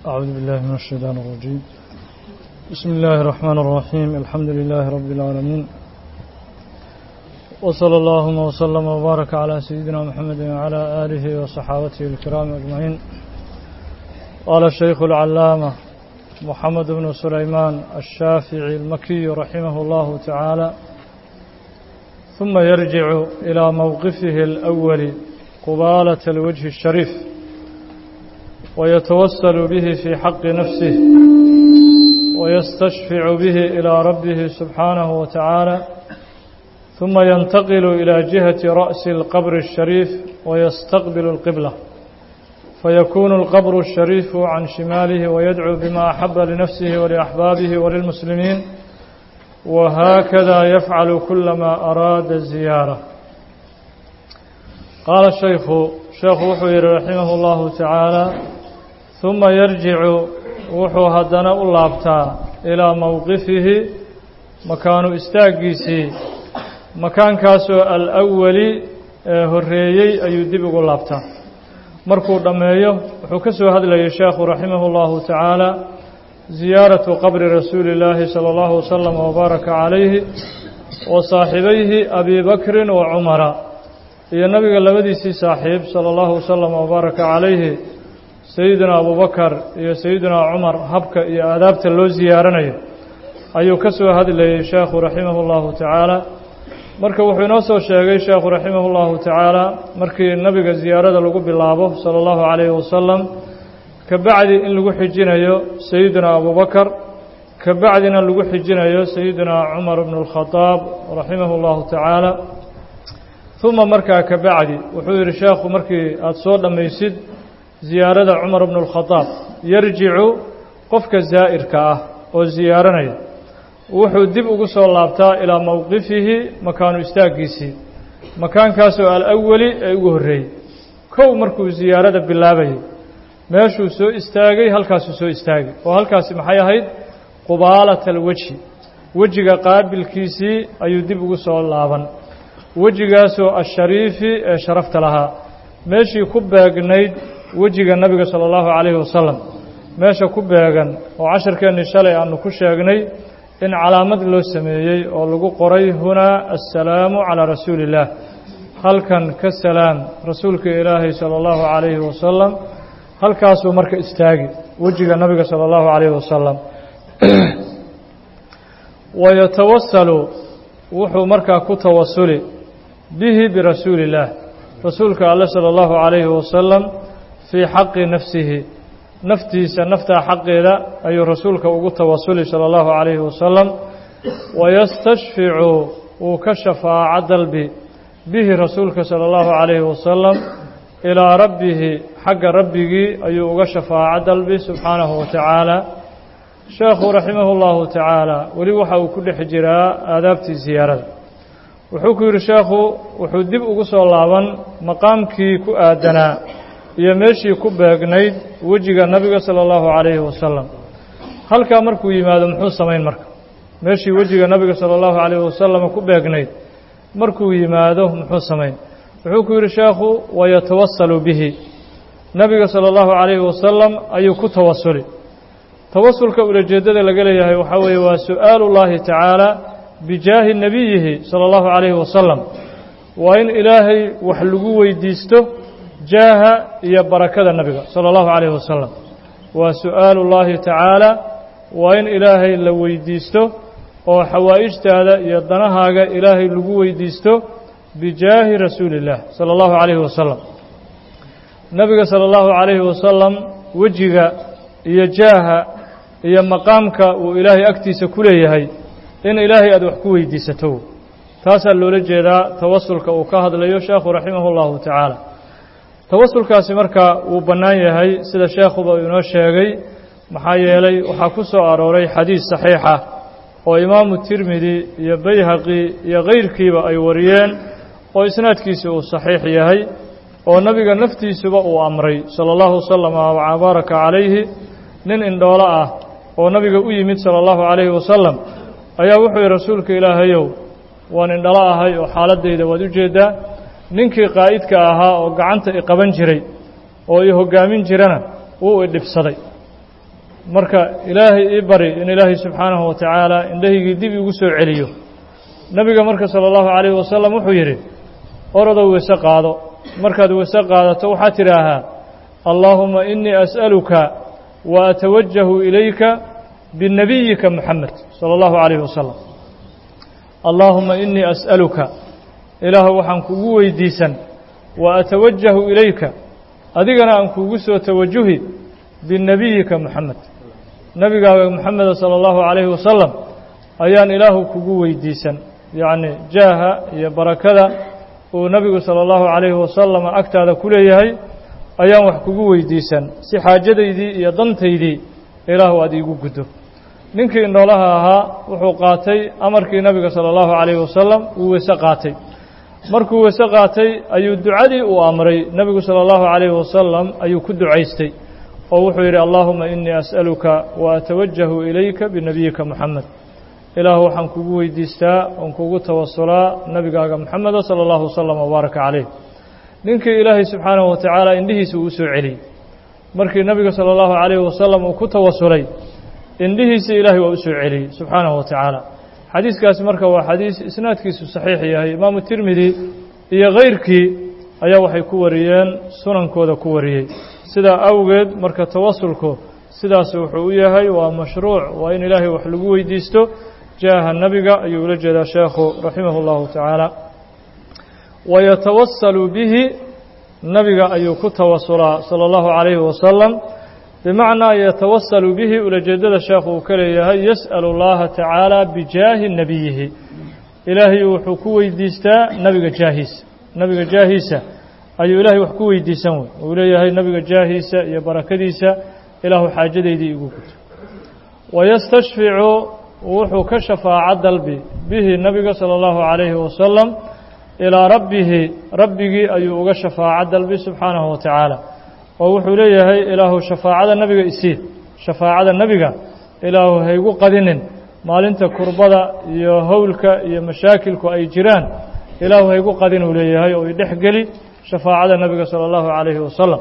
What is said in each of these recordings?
أعوذ بالله من الشيطان الرجيم بسم الله الرحمن الرحيم الحمد لله رب العالمين وصلى اللهم وسلم وبارك على سيدنا محمد وعلى آله وصحابته الكرام أجمعين قال الشيخ العلامة محمد بن سليمان الشافعي المكي رحمه الله تعالى ثم يرجع إلى موقفه الأول قبالة الوجه الشريف ويتوسل به في حق نفسه ويستشفع به إلى ربه سبحانه وتعالى ثم ينتقل إلى جهة رأس القبر الشريف ويستقبل القبلة فيكون القبر الشريف عن شماله ويدعو بما أحب لنفسه ولأحبابه وللمسلمين وهكذا يفعل كلما أراد الزيارة قال الشيخ شيخ وحوير رحمه الله تعالى ثم يرجع وحو هدنا اللابتا إلى موقفه مكان استاقيسي مكان كاسو الأولي هريي أيدبق اللابتا markuu dhammeeyo wuxuu ka soo hadlayay sheekhu raximah اllahu tacaala ziyaaratu qabri rasuuli اllaahi salى اllahu wasalam wbaaraka calayhi wa saaxibayhi abi bakrin wa cumara iyo nabiga labadiisii saaxiib salى اllahu wasalam wbaaraka calayhi sayidina abubakar iyo sayidina cumar habka iyo aadaabta loo ziyaaranayo ayuu ka soo hadlayay sheekhu raximah اllahu tacaala marka wuxuu inoo soo sheegay sheekhu raximah اllahu tacaala markii nabiga ziyaarada lagu bilaabo salى اllahu calayhi wasalam ka bacdi in lagu xijinayo sayidina abubakar ka bacdina lagu xijinayo sayidina cumar bn اlkhadaab raximah اllahu tacaala uma markaa ka bacdi wuxuu yihi sheekhu markii aada soo dhammaysid ziyaarada cumar bn اlkhadaab yarjicu qofka zaa'irka ah oo ziyaaranaya wuxuu dib ugu soo laabtaa ilaa mowqifihi makaanu istaaggiisii makaankaasoo alawali ee ugu horreeyey kow markuu ziyaarada bilaabayay meeshuu soo istaagay halkaasuu soo istaagay oo halkaasi maxay ahayd qubaalata alwejhi wejiga qaabilkiisii ayuu dib ugu soo laaban wejigaasoo ashariifi ee sharafta lahaa meeshii ku beegnayd wejiga nabiga sala allahu calayhi wasalam meesha ku beegan oo casharkeennii shalay aanu ku sheegnay in calaamad loo sameeyey oo lagu qoray hunaa assalaamu calaa rasuuli illaah halkan ka salaam rasuulka ilaahay sala allahu calayhi wasalam halkaasuu marka istaagi wejiga nabiga sala allahu calayhi wasalam wayatawasalu wuxuu markaa ku tawasuli bihi birasuuli illaah rasuulka alle sala allahu calayhi wasalam fii xaqi nafsihi naftiisa naftaa xaqeeda ayuu rasuulka ugu tawasuli salى اllahu عalayhi wasalam wayastashficu wuu ka shafaaco dalbi bihi rasuulka salى اllahu عalayhi wasalam ilaa rabbihi xagga rabbigii ayuu uga shafaaco dalbi subxaanahu wa tacaala sheekhu raximah اllahu tacaala weli waxa uu ku dhex jiraa aadaabtii ziyaarada wuxuu ku yidhi sheekhu wuxuu dib ugu soo laaban maqaamkii ku aadanaa iyo meeshii ku beegnayd wejiga nabiga sala allahu calayhi wasalam halkaa markuu yimaado muxuu samayn marka meeshii wejiga nabiga sala allahu calayhi wasalam ku beegnayd markuu yimaado muxuu samayn wuxuu ku yidhi sheekhu wayatawasalu bihi nabiga sala allahu calayhi wasalam ayuu ku tawasuli tawasulka ulajeeddada laga leeyahay waxaa weeye waa su'aalu llaahi tacaala bijaahi nebiyihi sala allahu calayhi wasalam waa in ilaahay wax lagu weydiisto jaaha iyo barakada nabiga salى اllahu عalayه wasalam waa su'aalu اllahi tacaala waa in ilaahay la weydiisto oo xawaa'ijtaada iyo danahaaga ilaahay lagu weydiisto bijaahi rasuuli اllah salى اllahu عalayhi wasalam nabiga salى اllahu عalayhi wasalam wejiga iyo jaaha iyo maqaamka uu ilaahay agtiisa ku leeyahay in ilaahay aad wax ku weydiisato taasaa loola jeedaa tawasulka uu ka hadlayo sheekhu raximah اllahu tacaala tawasulkaasi marka wuu bannaan yahay sida sheekhuba uu inoo sheegay maxaa yeelay waxaa ku soo arooray xadiis saxiixa oo imaamu tirmidi iyo bayhaqi iyo kayrkiiba ay wariyeen oo isnaadkiisi uu saxiix yahay oo nabiga naftiisuba uu amray sala allahu wasalam wabaaraka calayhi nin indhoolo ah oo nabiga u yimid sala allahu calayhi wasalam ayaa wuxuu yihi rasuulka ilaahayow waan indhalo ahay oo xaaladdayda waad u jeeddaa ninkii qaa'idka ahaa oo gacanta i qaban jiray oo i hoggaamin jirana wuu i dhibsaday marka ilaahay ii bari in ilaahay subxaanahu wa tacaala indhahaygii dib igu soo celiyo nebiga marka sala allahu calayhi wasalam wuxuu yidhi orodow weyse qaado markaad weyse qaadato waxaad tidhaahaa allaahuma inii as'aluka wa atawajahu ilayka binebiyika moxamed sala allahu calayhi wasalam allaahuma inii as'aluka ilaahu waxaan kugu weydiisan wa atawajahu ilayka adigana aan kuugu soo tawajuhi binebiyika moxamed nebigaaga moxameda sala allahu calayhi wasalam ayaan ilaahu kugu weydiisan yacni jaaha iyo barakada uu nebigu sala allahu calayhi wasalam agtaada ku leeyahay ayaan wax kugu weydiisan si xaajadaydii iyo dantaydii ilaahu aad iigu guddo ninkii indhoolaha ahaa wuxuu qaatay amarkii nebiga sala allahu calayhi wasalam wuu weyse qaatay markuu weyse qaatay ayuu ducadii uu amray nebigu sala allahu calayhi wasalam ayuu ku ducaystay oo wuxuu yidhi allaahuma inii as'aluka wa atawajahu ilayka binebiyika moxamed ilaahu waxaan kugu weydiistaa oon kugu tawasulaa nebigaaga moxameda sala allahu wasalam wabaaraka calayh ninkii ilaahay subxaanahu wa tacaala indhihiisa uu soo celiyey markii nebiga sala allahu calayhi wasalam uu ku tawasulay indhihiisii ilaahay waa u soo celiyey subxaanahu wa tacaala xadiiskaasi marka waa xadiis isnaadkiisu saxiix yahay imaamu tirmidi iyo kayrkii ayaa waxay ku wariyeen sunankooda ku wariyey sidaa awgeed marka tawasulku sidaas wuxuu u yahay waa mashruuc waa in ilaahay wax lagu weydiisto jaaha nebiga ayuu ula jeedaa sheekhu raximah اllahu tacaala wayatawasalu bihi nebiga ayuu ku tawasulaa salى اllahu calayhi wasalam bimacnaa yatawasalu bihi ulajeedada sheekhu uu ka leeyahay yas'alu اllaha tacaala bijaahi nebiyihi ilaahay wuxuu ku weydiistaa nebiga jaahiisa nebiga jaahiisa ayuu ilaahay wax ku weydiisan wey uu leeyahay nebiga jaahiisa iyo barakadiisa ilaahu xaajadaydii igu guto wayastashficu wuxuu ka shafaaco dalbi bihi nebiga sala allahu calayhi wasalam ilaa rabbihi rabbigii ayuu uga shafaaco dalbi subxaanahu wa tacaala oo wuxuu leeyahay ilaahu shafaacada nebiga isii shafaacada nebiga ilaahu haygu qadinin maalinta kurbada iyo howlka iyo mashaakilku ay jiraan ilaahu haygu qadin uu leeyahay oo idhex geli shafaacada nebiga sala allahu calayhi wasalam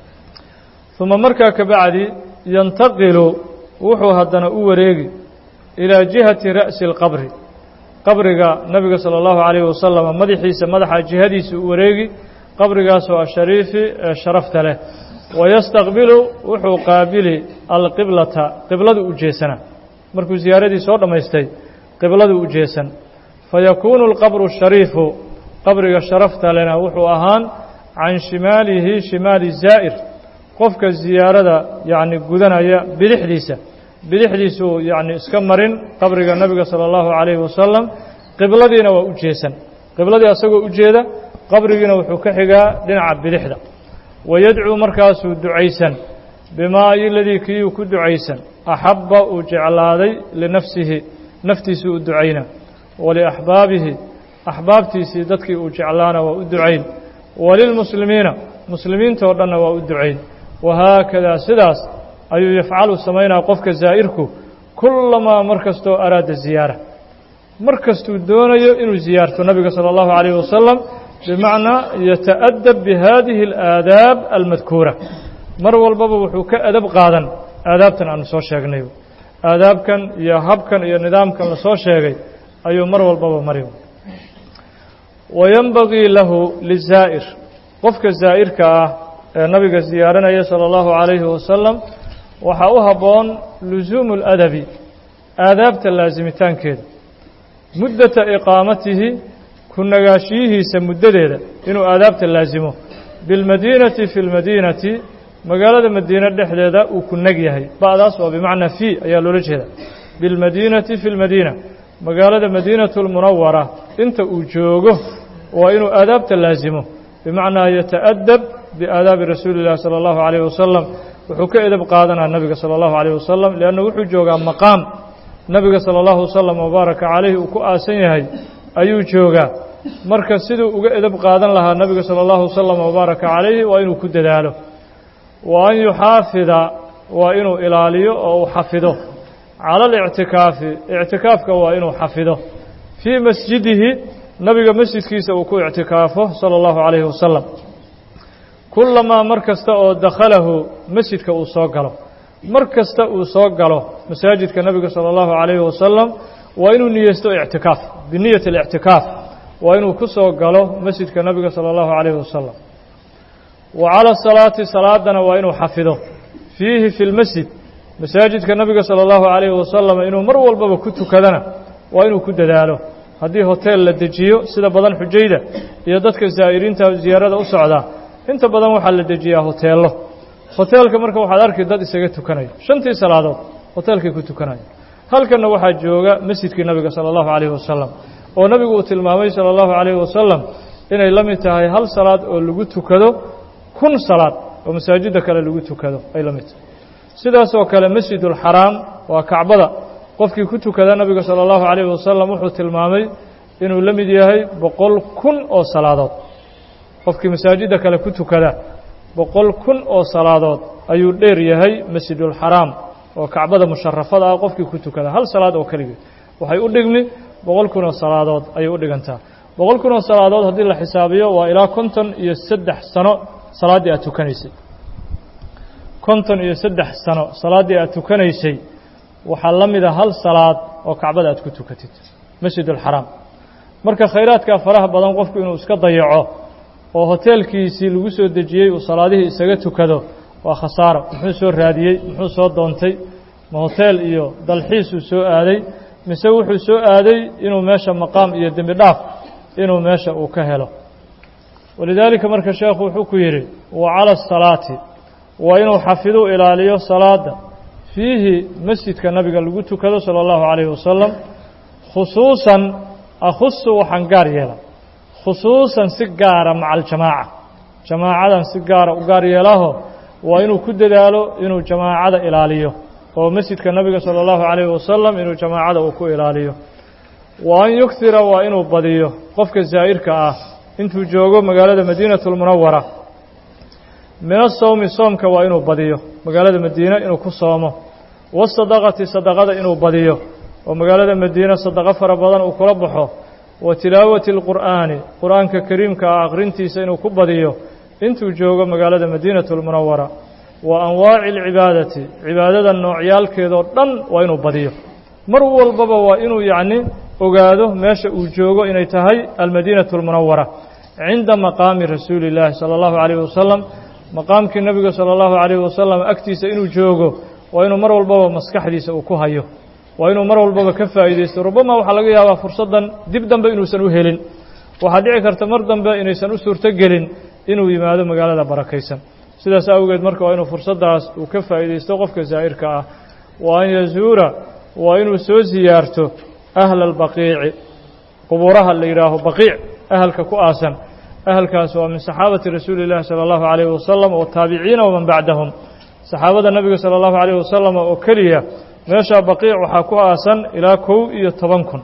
uma markaa ka bacdi yantaqilu wuxuu haddana u wareegi ilaa jihati ra'si اlqabri qabriga nebiga salى اllahu calayhi wasalam madaxiisa madaxa jihadiisa u wareegi qabrigaasoo ashariifi ee sharafta leh wayastaqbilu wuxuu qaabili alqiblata qibladu u jeesana markuu ziyaaradii soo dhammaystay qibladu u jeesan fayakuunu alqabru shariifu qabriga sharafta lena wuxuu ahaan can shimaalihi shimaali zaa'ir qofka ziyaarada yacni gudanaya bidixdiisa bidixdiisuu yacni iska marin qabriga nebiga sala allahu calayhi wasalam qibladiina waa u jeesan qibladii asagoo u jeeda qabrigiina wuxuu ka xigaa dhinaca bidixda wayadcuu markaasuu ducaysan bimaa iladii kiiuu ku ducaysan axabba uu jeclaaday linafsihi naftiisuu u ducayna waliaxbaabihi axbaabtiisii dadkii uu jeclaana waa u ducayn walilmuslimiina muslimiintoo dhanna waa u ducayn wahaakadaa sidaas ayuu yafcalu samaynaa qofka zaa'irku kullamaa mar kastoo araada ziyaara mar kastuu doonayo inuu ziyaarto nabiga salى اllahu عalayه wasalam bimacnaa yata'adab bihadihi اlaadaab almadkuura mar walbaba wuxuu ka adab qaadan aadaabtan aanu soo sheegnay aadaabkan iyo habkan iyo nidaamkan lasoo sheegay ayuu mar walbaba mari wayanbagii lahu lizaa'ir qofka zaa'irka ah ee nabiga ziyaaranaya salى اllahu عalayhi wasalam waxaa u habboon lusuumu اladabi aadaabta laasimitaankeeda muddata iqaamatihi ku nagaashiyihiisa muddadeeda inuu aadaabta laasimo bilmadiinati fi lmadiinati magaalada madiine dhexdeeda uu ku neg yahay ba'daas waa bimacnaa fi ayaa loola jeeda bilmadiinati fi lmadiina magaalada madiinatu lmunawara inta uu joogo waa inuu aadaabta laasimo bimacnaa yata'adab biaadaabi rasuuli illahi salى allahu alayh wasalam wuxuu ka edab qaadanaa nabiga salى allahu alayh wasalam leanna wuxuu joogaa maqaam nabiga salى allahu wasalam wabaaraka calayhi uu ku aasan yahay ayuu joogaa marka siduu uga edab qaadan lahaa nabiga salى allahu wasalam wabaaraka calayhi waa inuu ku dadaalo wa an yuxaafida waa inuu ilaaliyo oo uu xafido cala alictikaafi ictikaafka waa inuu xafido fii masjidihi nabiga masjidkiisa uu ku ictikaafo salى allahu calayhi wasalam kulamaa mar kasta oo dakhalahu masjidka uu soo galo mar kasta uu soo galo masaajidka nabiga salى اllahu عalayhi wasalam waa inuu niyeysto ictikaaf biniyat اlictikaaf waa inuu ku soo galo masjidka nabiga salى اllahu عalayhi wasalam wa calى salaati salaadana waa inuu xafido fiihi fi lmasjid masaajidka nabiga salى اllahu عalayhi wasalam inuu mar walbaba ku tukadana waa inuu ku dadaalo haddii hoteel la dejiyo sida badan xujayda iyo dadka zaa'iriinta ziyaarada u socdaa inta badan waxaa la dejiyaa hoteello hoteelka marka waxaad arki dad isaga tukanaya shantii salaadood hoteelkay ku tukanaya halkanna waxaa jooga masjidkii nabiga sala allahu calayhi wasalam oo nabigu uu tilmaamay sala allahu calayhi wasalam inay la mid tahay hal salaad oo lagu tukado kun salaad oo masaajidda kale lagu tukado ay la mid tahay sidaasoo kale masjidulxaraam waa kacbada qofkii ku tukada nabiga salى اllahu عalayhi wasalam wuxuu tilmaamay inuu la mid yahay boqol kun oo salaadood qofkii masaajidda kale ku tukada boqol kun oo salaadood ayuu dheer yahay masjidulxaraam oo kacbada musharafada ah qofkii ku tukada hal salaad oo keligeed waxay u dhigmi boqol kun oo salaadood ayay u dhigantaa boqol kun oo salaadood haddii la xisaabiyo waa ilaa konton iyo saddex sano salaaddii aad tukanaysay konton iyo saddex sano salaaddii aad tukanaysay waxaa la mida hal salaad oo kacbada aad ku tukatid masjidulxaraam marka khayraadkaa faraha badan qofku inuu iska dayaco oo hoteelkiisii lagu soo dejiyey uu salaadihii isaga tukado waa khasaaro muxuu soo raadiyey muxuu soo doontay ma hoteel iyo dalxiisuu soo aaday mise wuxuu soo aaday inuu meesha maqaam iyo dembi dhaaf inuu meesha uu ka helo walidaalika marka sheekhu wuxuu ku yidhi wa cala asalaati waa inuu xafiduu ilaaliyo salaada fiihi masjidka nabiga lagu tukado salى اllahu عalayhi wasalam khusuusan akhusu waxaan gaar yeela khusuusan si gaara maca aljamaaca jamaacadan si gaara u gaar yeelaho waa inuu ku dadaalo inuu jamaacada ilaaliyo oo masjidka nabiga salى اllahu عalayhi wasalam inuu jamaacada uu ku ilaaliyo wa an yughira waa inuu badiyo qofka zaa'irka ah intuu joogo magaalada madiinaة اlmunawara min asawmi soomka waa inuu badiyo magaalada madiine inuu ku soomo wasadaqati sadaqada inuu badiyo oo magaalada madiine sadaqo fara badan uu kula baxo wa tilaawati اlqur'aani qur'aanka kariimka ah aqrintiisa inuu ku badiyo intuu joogo magaalada madiinatu اlmunawara wa anwaaci اlcibaadati cibaadada noocyaalkeedoo dhan waa inuu badiyo mar walbaba waa inuu yacni ogaado meesha uu joogo inay tahay almadiinatu اlmunawara cinda maqaami rasuuli اllaahi salى اllahu عalayh wasalam maqaamkii nebiga salى اllahu عalayh wasalam agtiisa inuu joogo waa inuu mar walbaba maskaxdiisa uu ku hayo waa inuu mar walbaba ka faa'iidaysto rubama waxaa laga yaabaa fursaddan dib dambe inuusan u helin waxaa dhici karta mar dambe inaysan u suurto gelin inuu yimaado magaalada barakaysan sidaas awgeed marka waa inuu fursaddaas uu ka faa'iidaysto qofka zaa'irka ah wa an yazuura waa inuu soo siyaarto ahla albaqiici qubuuraha la yidhaaho baqiic ahalka ku aasan ahalkaas waa min saxaabati rasuuli اllahi salى اllahu عalayhi wasalam wataabiciina waman bacdahum saxaabada nebiga salى اllahu عalayh wasalam oo keliya meeshaa baqiic waxaa ku aasan ilaa kow iyo toban kun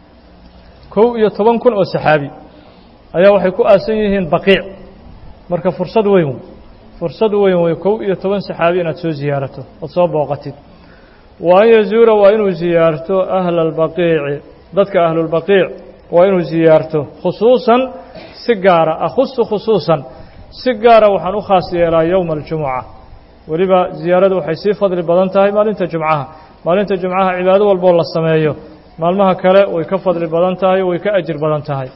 kow iyo toban kun oo saxaabi ayaa waxay ku aasan yihiin baqiic marka fursad weyn fursad weyn wey kow iyo toban saxaabi inaad soo ziyaarato ood soo booqatid wa an yazuura waa inuu ziyaarto ahla albaqiici dadka ahlulbaqiic waa inuu ziyaarto khusuusan si gaara akhusu khusuusan si gaara waxaan u khaas yeelaa yowma aljumuca weliba ziyaaradu waxay sii fadli badan tahay maalinta jumcaha maalinta jumcaha cibaado walboo la sameeyo maalmaha kale way ka fadli badan tahay way ka ajir badan tahay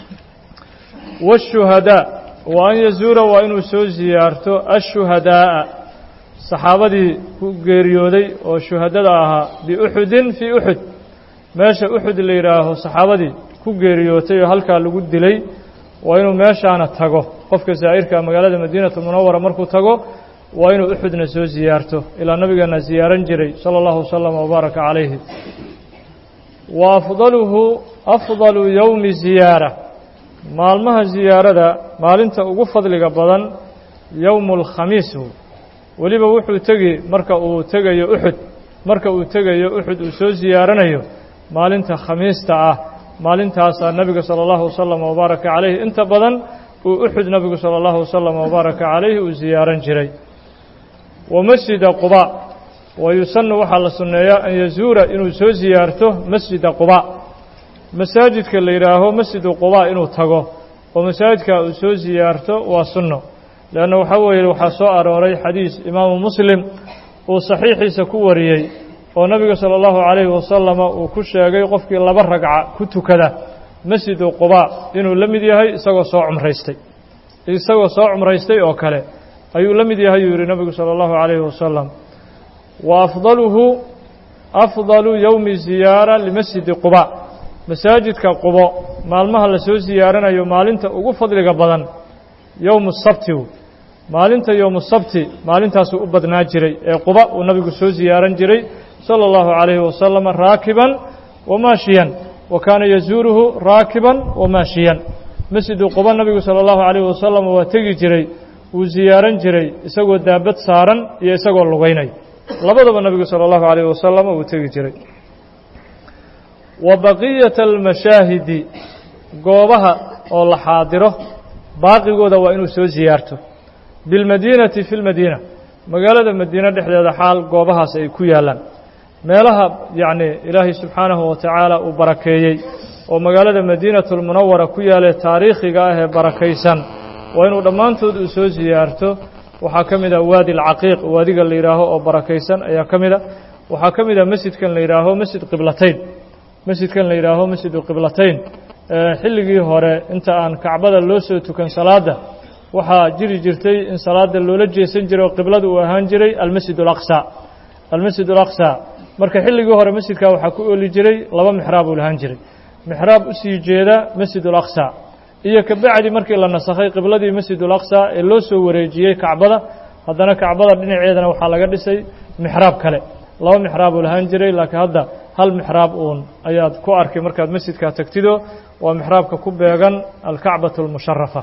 waashuhadaa wa an yazuura waa inuu soo ziyaarto ashuhadaa'a saxaabadii ku geeriyooday oo shuhadada ahaa biuxudin fii uxud meesha uxud la yidhaaho saxaabadii ku geeriyootay oo halkaa lagu dilay waa inuu meeshaana tago qofka zaa'irka magaalada madiinatu munawara markuu tago waa inuu uxudna soo ziyaarto ilaa nabigeena ziyaaran jiray sala allahu wasalam wabaaraka calayhi wa afdaluhu afdalu yowmi ziyaara maalmaha ziyaarada maalinta ugu fadliga badan yowmu alkhamiis weliba wuxuu tegi marka uu tegayo uxud marka uu tegayo uxud uu soo ziyaaranayo maalinta khamiista ah maalintaasaa nebiga sala allahu wasalam wabaaraka calayhi inta badan uu uxud nebigu sala allahu wasalam wabaaraka calayhi uu ziyaaran jiray wa masjida quba wa yusanu waxaa la sunneeyaa an yazuura inuu soo ziyaarto masjida quba masaajidka la yidhaaho masjidu quba inuu tago oo masaajidka uu soo ziyaarto waa sunno leanna waxaa weeye waxaa soo arooray xadiis imaamu muslim uu saxiixiisa ku wariyey oo nabiga salى اllahu عalayhi wasalama uu ku sheegay qofkii laba ragca ku tukada masjidu qubaa inuu la mid yahay isagoo soo cumraystay isagoo soo cumraystay oo kale ayuu la mid yahay yuu yihi nabigu salى اllahu عalayhi wasalam wa afdaluhu afdalu yowmi ziyaara limasjidi quba masaajidka qubo maalmaha lasoo siyaaranayo maalinta ugu fadliga badan yowmu sabti maalinta yowmu sabti maalintaasuu u badnaa jiray ee quba uu nabigu soo siyaaran jiray salى اllahu عalayhi wasalam raakiban wamaashiyan wa kaana yazuuruhu raakiban wamaashiyan masjidu quba nabigu salى اllahu عalayhi wasalam waa tegi jiray wuu siyaaran jiray isagoo daabad saaran iyo isagoo lugaynay labadaba nabigu salى اllahu عalayh wasalam uu tegi jiray wa baqiyata almashaahidi goobaha oo la xaadiro baaqigooda waa inuu soo siyaarto bilmadiinati fi lmadiina magaalada madiine dhexdeeda xaal goobahaas ay ku yaallaan meelaha yacni ilaahay subxaanahu wa tacaala uu barakeeyey oo magaalada madiinatulmunawara ku yaale taariikhiga ah ee barakaysan waa inuu dhammaantood uu soo siyaarto waxaa ka mid ah waadi alcaqiiq waadiga la yidhaaho oo barakaysan ayaa ka mid a waxaa ka mid ah masjidkan la yidhaaho masjid qiblatayn masjidkan la yidhaaho masjidu qiblatayn xilligii hore inta aan kacbada loo soo tukan salaadda waxaa jiri jirtay in salaada loola jeesan jiray oo qiblada uu ahaan jiray almasjid alaqsa almasjid alaqsa marka xilligii hore masjidkaa waxaa ku ooli jiray laba mixraab uu lahaan jiray mixraab usii jeeda masjid alaqsa iyo kabacdi markii la nasakhay qibladii masjid alaqsa ee loo soo wareejiyey kacbada haddana kacbada dhinaceedana waxaa laga dhisay mixraab kale laba mixraab uu lahaan jiray laakiin hadda hal mixraab uun ayaad ku arkay markaad masjidkaa tagtido waa mixraabka ku beegan alkacbatu almusharafa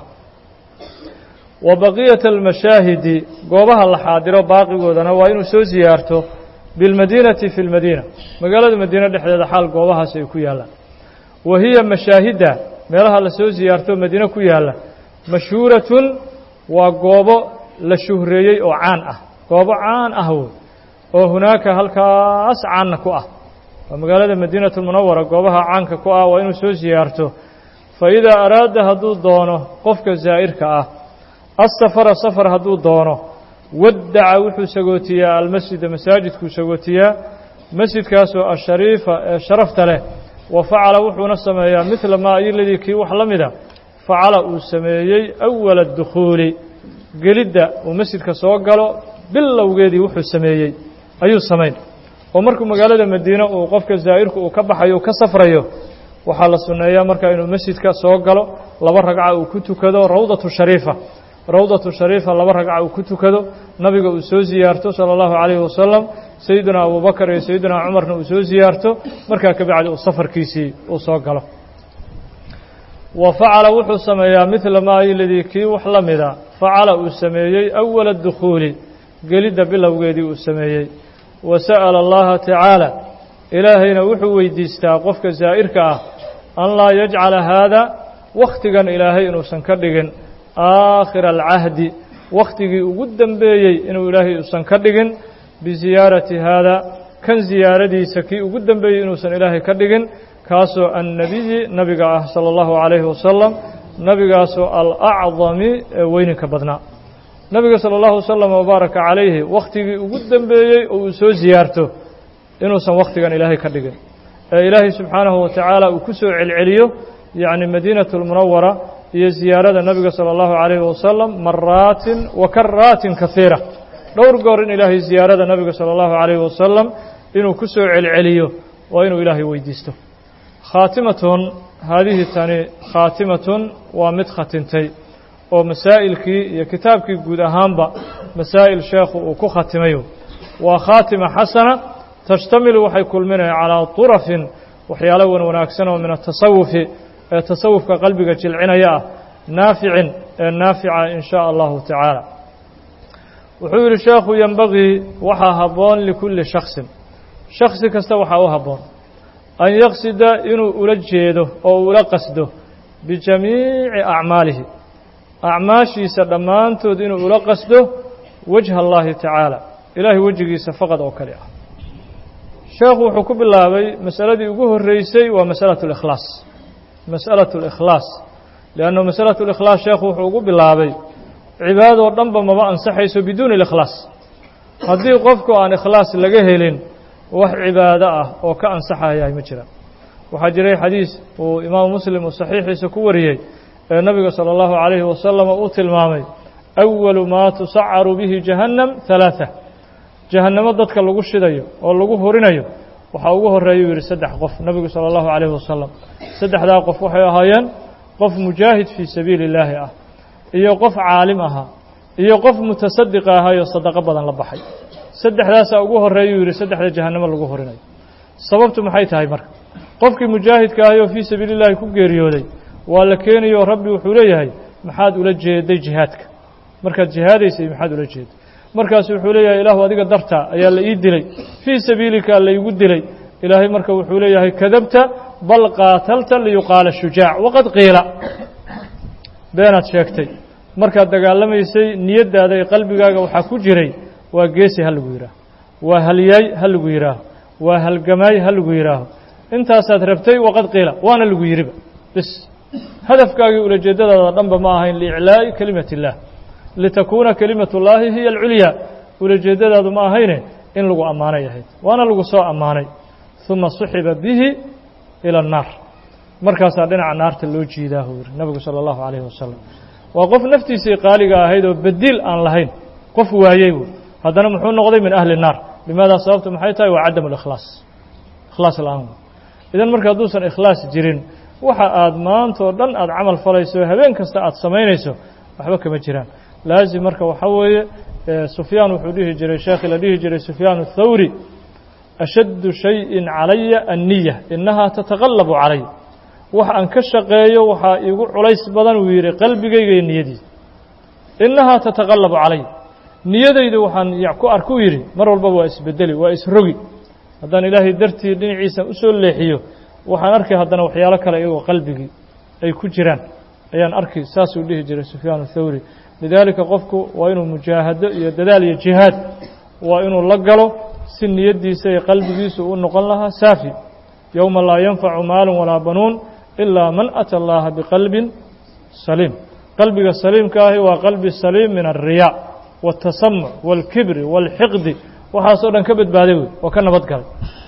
wa baqiyata almashaahidi goobaha la xaadiro baaqigoodana waa inuu soo siyaarto bilmadiinati fi lmadiina magaalada madiine dhexdeeda xaal goobahaas ay ku yaallaan wa hiya mashaahidda meelaha la soo siyaarto madiine ku yaalla mashhuuratun waa goobo la shuhreeyey oo caan ah goobo caan ah wey oo hunaaka halkaas caanna ku ah waa magaalada madiinatu lmunawara goobaha caanka ku ah waa inuu soo siyaarto fa idaa araada hadduu doono qofka zaa'irka ah asafara safar hadduu doono waddaca wuxuu sagootiyaa almasjida masaajidkuu sagootiyaa masjidkaasoo ashariifa ee sharafta leh wa facala wuxuuna sameeyaa midla maa iyoladii kii wax la mida facala uu sameeyey awala dukhuuli gelidda uu masjidka soo galo bilowgeedii wuxuu sameeyey ayuu samayn oo markuu magaalada madiine uu qofka zaa'irku uu ka baxayo ka safrayo waxaa la sunneeyaa markaa inuu masjidka soo galo laba ragca uu ku tukado rawdatu shariifa rawdatu shariifa laba ragca uu ku tukado nabiga uu soo siyaarto sala allahu calayhi wasalam sayidina abubakar iyo sayidina cumarna uu soo siyaarto markaa kabacdi uu safarkiisii uu soo galo wa facala wuxuu sameeyaa midla maa iladii kii wax la mida facala uu sameeyey awala dukhuuli gelidda bilowgeedii uu sameeyey wa sa'ala allaha tacaala ilaahayna wuxuu weydiistaa qofka zaa'irka ah an laa yajcala haada wakhtigan ilaahay inuusan ka dhigin aakhira alcahdi wakhtigii ugu dembeeyey inuu ilaahay uusan ka dhigin bisiyaarati haada kan siyaaradiisa kii ugu dembeeyey inuusan ilaahay ka dhigin kaasoo annebiyi nabiga ah sala allahu calayhi wasalam nabigaasoo alacdami ee weyninka badnaa nabiga sala allahu wasalam wabaaraka calayhi wakhtigii ugu dembeeyey oo uu soo siyaarto inuusan wakhtigan ilaahay ka dhigin ee ilaahay subxaanahu wa tacaala uu ku soo celceliyo yacni madiinatu lmunawara iyo ziyaarada nabiga sala allahu calayhi wasalam maraatin wa karaatin kahiira dhowr goor in ilaahay ziyaarada nabiga sala allahu calayhi wasalam inuu ku soo celceliyo waa inuu ilaahay weydiisto khaatimatun haadihi tani khaatimatun waa mid khatintay oo masaa'ilkii iyo kitaabkii guud ahaanba masaa'il sheekhu uu ku khatimayo waa khaatima xasana tashtamilu waxay kulminaya calaa turafin waxyaalo wan wanaagsan oo min atasawufi ee tasawufka qalbiga jilcinaya ah naaficin ee naafica in shaa allahu tacaala wuxuu yidhi sheekhu yenbagii waxaa habboon likulli shaksin shaksi kasta waxaa u habboon an yaqsida inuu ula jeedo oo uu ula qasdo bijamiici acmaalihi acmaashiisa dhammaantood inuu ula qasdo wajha allaahi tacaala ilaahay wejigiisa faqad oo kale ah sheekhu wuxuu ku bilaabay masaladii ugu horreysay waa masalatu اlikhlaas mas'alatu اlikhlaas liannu masalatu اlikhlaas sheekhu wuxuu ugu bilaabay cibaadoo dhanba maba ansaxayso biduuni اlikhlaas haddii qofku aan ikhlaas laga helin wax cibaado ah oo ka ansaxayahay ma jiraan waxaa jiray xadiis uu imaamu muslim uu saxiixiisa ku wariyey ee nabiga salى اllahu عalayhi wasalam uu tilmaamay أwalu maa tusacaru bihi jahannam ثalaaثة jahannamo dadka lagu shidayo oo lagu horinayo waxaa ugu horeeyuu yidhi saddex qof nabigu salى اllahu عalayhi wasalam saddexdaa qof waxay ahaayeen qof mujaahid fii sabiili اllaahi ah iyo qof caalim ahaa iyo qof mutasadiq ahayoo sadaqo badan la baxay saddexdaasaa ugu horeeyuu yidhi saddexda jahannamo lagu horinayo sababtu maxay tahay marka qofkii mujaahidka ahay oo fii sabiili llahi ku geeriyooday waa la keenayo rabbi wuxuu leeyahay maxaad ula jeeday jihaadka markaad jihaadaysay maxaad ula jeeday markaasu wuxuu leeyahay ilaahu adiga dartaa ayaa la ii dilay fii sabiilika laygu dilay ilaahay marka wuxuu leeyahay kadabta bal qaatalta liyuqaala shujaac waqad qiila beenaad sheegtay markaad dagaalamaysay niyaddaada ee qalbigaaga waxaa ku jiray waa geesi ha lagu yidhaaho waa halyaay ha lagu yidhaaho waa halgamaay ha lagu yidhaaho intaasaad rabtay waqad qiila waana lagu yidhiba bis hadafkaagii ulajeeddadaada dhanba ma ahayn liiclaa'i kelimati اllah litakuuna kelimat اllaahi hiya alculyaa ulajeeddadaadu ma ahayne in lagu ammaanay ahayd waana lagu soo ammaanay uma suxiba bihi ila annaar markaasaa dhinaca naarta loo jiidaa huu yidhi nabigu salى اllahu calayhi wasalam waa qof naftiisii qaaliga ahayd oo bediil aan lahayn qof waayey wy haddana muxuu noqday min ahli الnaar limaada sababtu maxay tahay waa cadam اlikhlaas ikhlaas la-aan idan marka hadduusan ikhlaas jirin waxa aad maanta oo dhan aad camal falayso habeen kasta aad samaynayso waxba kama jiraan laazim marka waxaa weeye sufyaan wuxuu dhihi jiray sheekhi la dhihi jiray sufyaan الthawri ashaddu shayin calaya anniya inahaa tataqallabu calay wax aan ka shaqeeyo waxaa iigu culays badan uu yidhi qalbigayga iyo niyadiisa inahaa tataqallabu calay niyadayda waxaan ku arkuu yidhi mar walbaba waa isbedeli waa isrogi haddaan ilaahay dartii dhinaciisa u soo leexiyo waxaan arkay haddana waxyaalo kale iyagoo qalbigii ay ku jiraan ayaan arki saasuu dhihi jiray sufyaan athawri lidaalika qofku waa inuu mujaahado iyo dadaal iyo jihaad waa inuu la galo si niyaddiisa iyo qalbigiisu u noqon lahaa saafi yowma laa yanfacu maalun walaa banuun ilaa man ata allaha biqalbin saliim qalbiga saliimka ahi waa qalbi saliim min alriyaa waاtasamuc wاlkibri wاlxiqdi waxaasoo dhan ka badbaaday wey oo ka nabad galay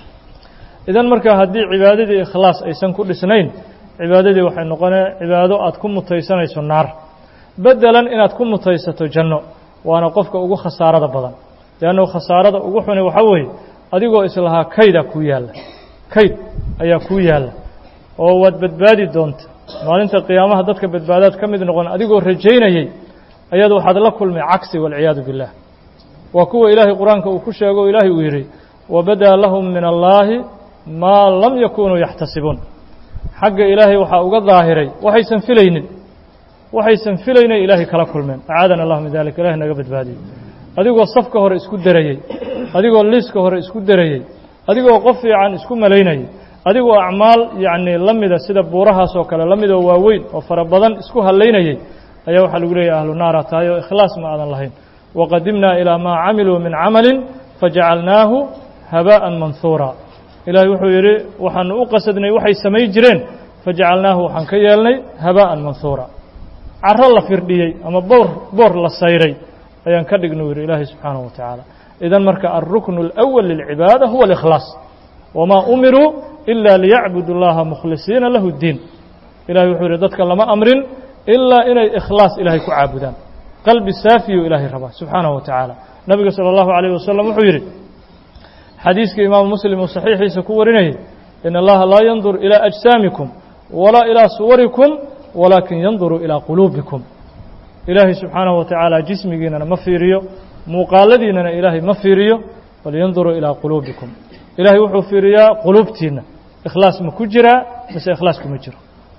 idan marka haddii cibaadadii ikhlaas aysan ku dhisnayn cibaadadii waxay noqonee cibaado aad ku mutaysanayso naar bedelan inaad ku mutaysato janno waana qofka ugu khasaarada badan leannu khasaarada ugu xuni waxaa weeye adigoo islahaa kaydaa kuu yaalla kayd ayaa kuu yaalla oo waad badbaadi doonta maalinta qiyaamaha dadka badbaadaad ka mid noqon adigoo rajaynayey ayaad waxaad la kulmay cagsi waalciyaadu biاllah waa kuwa ilaahay qur-aanka uu ku sheego o ilaahay uu yidhi wabadaa lahum min allaahi maa lam yakunuu yaxtasibuun xagga ilaahay waxaa uga daahiray waxaysan filaynin waxaysan filaynay ilaahay kala kulmeen acaadana allah min dalik ilahay naga badbaadiyo adigoo safka hore isku derayey adigoo liiska hore isku derayey adigoo qof fiican isku malaynayay adigoo acmaal yacni la mida sida buurahaas oo kale la midoo waaweyn oo fara badan isku hallaynayey ayaa waxaa lagu leeyahy ahlu naara tahay oo ikhlaas ma aadan lahayn waqadimnaa ilaa maa camiluu min camalin fajacalnaahu habaa'an manhuura ilaahay wuxuu yidhi waxaanu u qasadnay waxay samayn jireen fajacalnaahu waxaan ka yeelnay habaa'an manhuura caro la firdhiyey ama boor boor la sayray ayaan ka dhignuu yidhi ilaahay subxaanahu wa tacaala idan marka alruknu اlأwal lilcibaada huwa اlikhlaas wamaa umiruu ila liyacbudu اllaha mukhlisiina lahu اddiin ilahay wuxuu yidhi dadka lama amrin ilaa inay ikhlaas ilaahay ku caabudaan qalbi saafiyu ilaahay rabaa subxaanahu wa tacaala nabiga salى اllahu عalayh wasalam wuxuu yidhi xadiiskii imaamu muslim uu saxiixiisa ku warinayay in allaha laa yandur ilى ajsaamikum walaa ilىa suwarikum walaakin yanduru ilىa quluubikum ilaahay subxaanahu wa tacaala jismigiinana ma fiiriyo muuqaaladiinana ilaahay ma fiiriyo bal yanduru ilىa quluubikum ilaahay wuxuu fiiriyaa quluubtiinna ikhlaas ma ku jiraa mise ikhlaas kuma jiro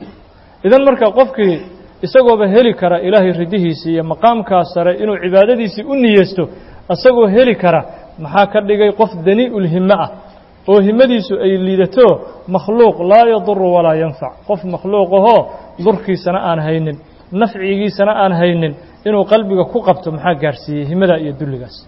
idan marka qofkii isagooba heli kara ilaahay ridihiisii iyo maqaamkaas sare inuu cibaadadiisii u niyeysto isagoo heli kara maxaa ka dhigay qof dani-ulhime ah oo himadiisu ay liidato makhluuq laa yaduru walaa yanfac qof makhluuqahoo durkiisana aan haynin nafcigiisana aan haynin inuu qalbiga ku qabto maxaa gaarsiiyey himadaa iyo dulligaas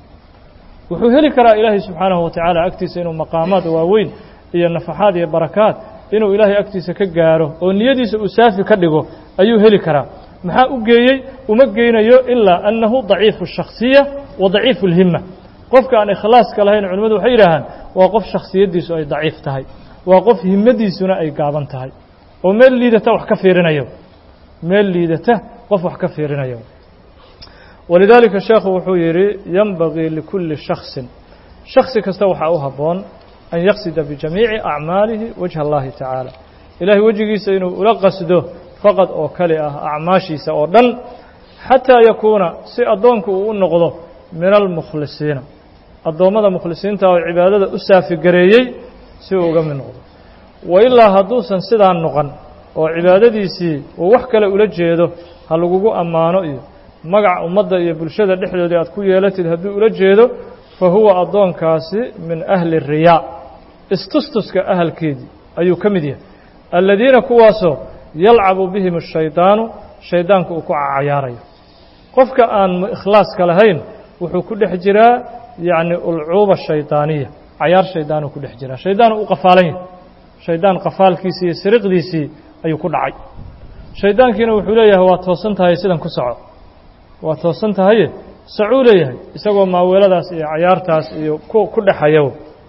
wuxuu heli karaa ilaahay subxaanahu wa tacaala agtiisa inuu maqaamaad waaweyn iyo nafaxaad iyo barakaad inuu ilaahay agtiisa ka gaaro oo niyadiisa uu saafi ka dhigo ayuu heli karaa maxaa u geeyey uma geynayo ilaa annahu daciifu الshakhsiya wa daciifu اlhima qofka aan ikhlaaska lahayn culimmadu waxay yidhaahaan waa qof shakhsiyaddiisu ay daciif tahay waa qof himmadiisuna ay gaaban tahay oo meel liidata wax ka fiirinayo meel liidata qof wax ka fiirinayo walidaalika sheekhu wuxuu yidhi yenbagii likulli shaksin shaksi kasta waxaa u habboon an yaqsida bijamiici acmaalihi wajha allahi tacaala ilaahay wejigiisa inuu ula qasdo faqad oo kali ah acmaashiisa oo dhan xataa yakuuna si addoonku uu u noqdo min almukhlisiina addoommada mukhlisiinta oo cibaadada u saafigareeyey si uu uga mid noqdo wa ilaa hadduusan sidaa noqon oo cibaadadiisii uu wax kale ula jeedo ha lagugu ammaano iyo magac ummadda iyo bulshada dhexdoodii aad ku yeelatid hadduu ula jeedo fa huwa addoonkaasi min ahli riyaa istustuska ahalkeedii ayuu ka mid yahay aladiina kuwaasoo yalcabu bihim ashaydaanu shaydaanku uu ku cayaarayo qofka aan ikhlaaska lahayn wuxuu ku dhex jiraa yacni ulcuuba shaydaaniya cayaar shaydaanuu ku dhex jiraa shaydaan u qafaalan yahay shaydaan qafaalkiisii iyo siriqdiisii ayuu ku dhacay shaydaankiina wuxuu leeyahay waa toosan tahay sidan ku soco waa toosan tahaye sacuu leeyahay isagoo maaweeladaas iyo cayaartaas iyo ku dhexayo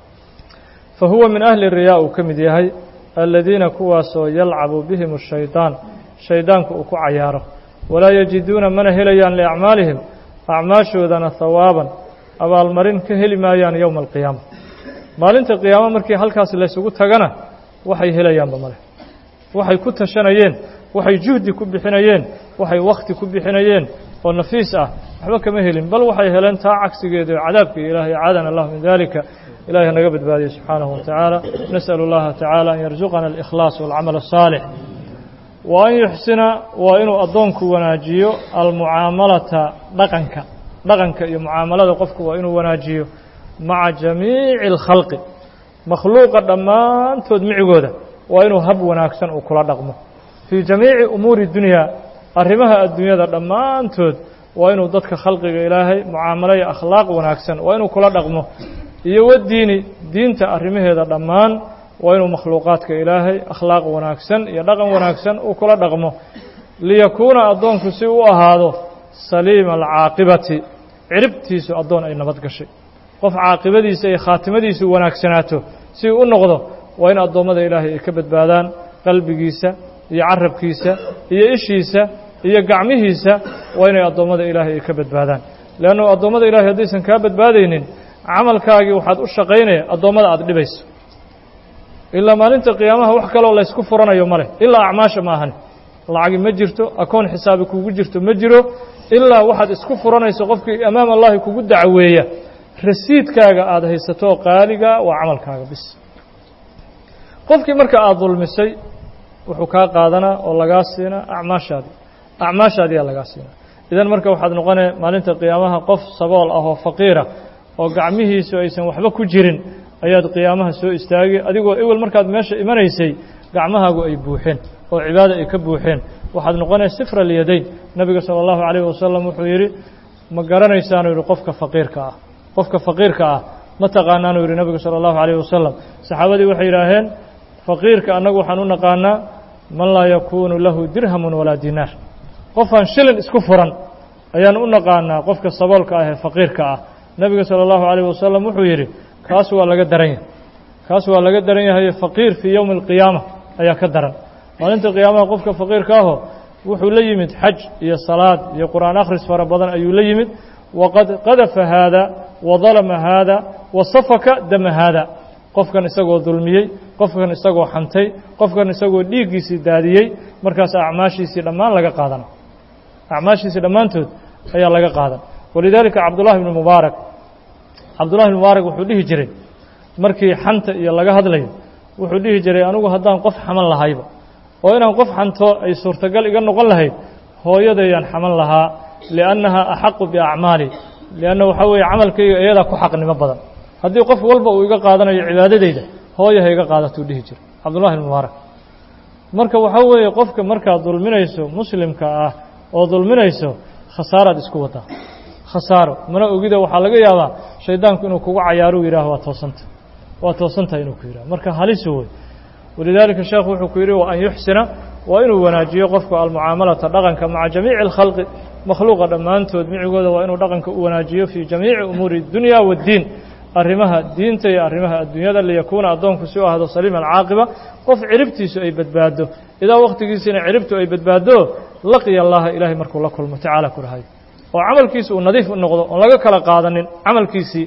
fa huwa min ahli riyaa uu ka mid yahay aladiina kuwaasoo yalcabu bihim ashaydaan shaydaanku uu ku cayaaro walaa yajiduuna mana helayaan liacmaalihim acmaashoodana hawaaban abaalmarin ka heli maayaan yowma alqiyaama maalinta qiyaamo markii halkaas laysugu tagana waxay helayaanba male waxay ku tashanayeen waxay juhdi ku bixinayeen waxay wakhti ku bixinayeen oo nafiis ah waxba kama helin bal waxay heleen taa cagsigeeda oo cadaabkii ilaahay caadana allah min dalika ilahay naga badbaadiye subxaanahu wa tacaala nas'al اllaha tacaala an yarzuqana alikhlaas walcamal الsaalix wa an yuxsina waa inuu addoonku wanaajiyo almucaamalata dhaqanka dhaqanka iyo mucaamalada qofku waa inuu wanaajiyo maca jamiici اlkhalqi makhluuqa dhammaantood micigooda waa inuu hab wanaagsan uu kula dhaqmo fii jamiici umuuri dunyaa arrimaha adduunyada dhammaantood waa inuu dadka khalqiga ilaahay mucaamalo iyo akhlaaq wanaagsan waa inuu kula dhaqmo iyo wadiini diinta arrimaheeda dhammaan waa inuu makhluuqaadka ilaahay akhlaaq wanaagsan iyo dhaqan wanaagsan uu kula dhaqmo liyakuuna addoonku si u ahaado saliima alcaaqibati ciribtiisu addoon ay nabad gashay qof caaqibadiisa iyo khaatimadiisu wanaagsanaato si u noqdo waa in addoommada ilaahay ay ka badbaadaan qalbigiisa iyo carabkiisa iyo ishiisa iyo gacmihiisa waa inay addoommada ilaahay ay ka badbaadaan leannu addoommada ilahay haddaysan kaa badbaadaynin camalkaagii waxaad u shaqaynaya addoommada aada dhibayso ilaa maalinta qiyaamaha wax kaloo laysku furanayo ma leh ilaa acmaasha ma ahani lacagi ma jirto akoon xisaabi kugu jirto ma jiro ilaa waxaad isku furanayso qofkii amaam allahi kugu dacweeya rasiidkaaga aada haysato qaaliga waa camalkaaga bis qofkii marka aada dulmisay wuxuu kaa qaadanaa oo lagaa siinaa acmaashaadii acmaashaadiyaa lagaa siinaa idan marka waxaad noqonaya maalinta qiyaamaha qof sabool ah oo faqiira oo gacmihiisu aysan waxba ku jirin ayaad qiyaamaha soo istaagi adigoo ewel markaad meesha imanaysay gacmahaagu ay buuxeen oo cibaada ay ka buuxeen waxaad noqonaya sifra alyadayn nebiga sala allahu calayhi wasalam wuxuu yidhi ma garanaysaanuu yidhi qofka faqiirka ah qofka faqiirka ah ma taqaanaanuu yidhi nebigu sala allahu calayhi wasalam saxaabadii waxay yidhaaheen faqiirka annagu waxaan u naqaanaa man laa yakuunu lahu dirhamun walaa dinaar qofaan shilin isku furan ayaan u naqaanaa qofka saboolka ah ee faqiirka ah nebiga sala allahu calayh wasalam wuxuu yidhi kaas waa laga daran yahay kaas waa laga daran yahay faqiir fii yowmi alqiyaama ayaa ka daran maalinta qiyaamaha qofka faqiirka aho wuxuu la yimid xaj iyo salaad iyo qur'aan akhris fara badan ayuu la yimid waqad qadafa haada wa dalama haada wa safaka dama haada qofkan isagoo dulmiyey qofkan isagoo xantay qofkan isagoo dhiiggiisii daadiyey markaas acmaashiisii dhammaan laga qaadana acmaashiisii dhammaantood ayaa laga qaadan walidaalika cabdullahi ibnu mubaarak cabdullahi ibnu mubaarak wuxuu dhihi jiray markii xanta iyo laga hadlayo wuxuu dhihi jiray anigu haddaan qof xaman lahayba oo inaan qof xanto ay suurtagal iga noqon lahayd hooyadayaan xaman lahaa liannaha axaqu biacmaali lianna waxaa weeye camalkayga iyadaa ku xaqnimo badan haddii qof walba uu iga qaadanayo cibaadadayda hooya ha iga qaadatuu dhihi jira cabdullahi ibnu mubaarak marka waxaa weeye qofka markaad dulminayso muslimka ah oo dulminayso khasaaraad isku wadaa khasaaro mana ogida waxaa laga yaabaa shaydaanku inuu kugu cayaaruu yidhaaho waa toosanta waa toosantaha inuu ku yidhaho marka halisu wey walidaalika sheekhu wuxuu ku yidhi wa an yuxsina waa inuu wanaajiyo qofku almucaamalata dhaqanka maca jamiici alkhalqi makhluuqa dhammaantood micigooda waa inuu dhaqanka u wanaajiyo fii jamiici umuuri اdunya waاddiin arrimaha diinta iyo arrimaha adduunyada liyakuuna addoonku si u ahdo saliima alcaaqiba qof ciribtiisu ay badbaado idaa wakhtigiisina ciribtu ay badbaado laqiya allaha ilaahay markuu la kulmo tacaala ku dhahay oo camalkiisa uu nadiif u noqdo oon laga kala qaadanin camalkiisii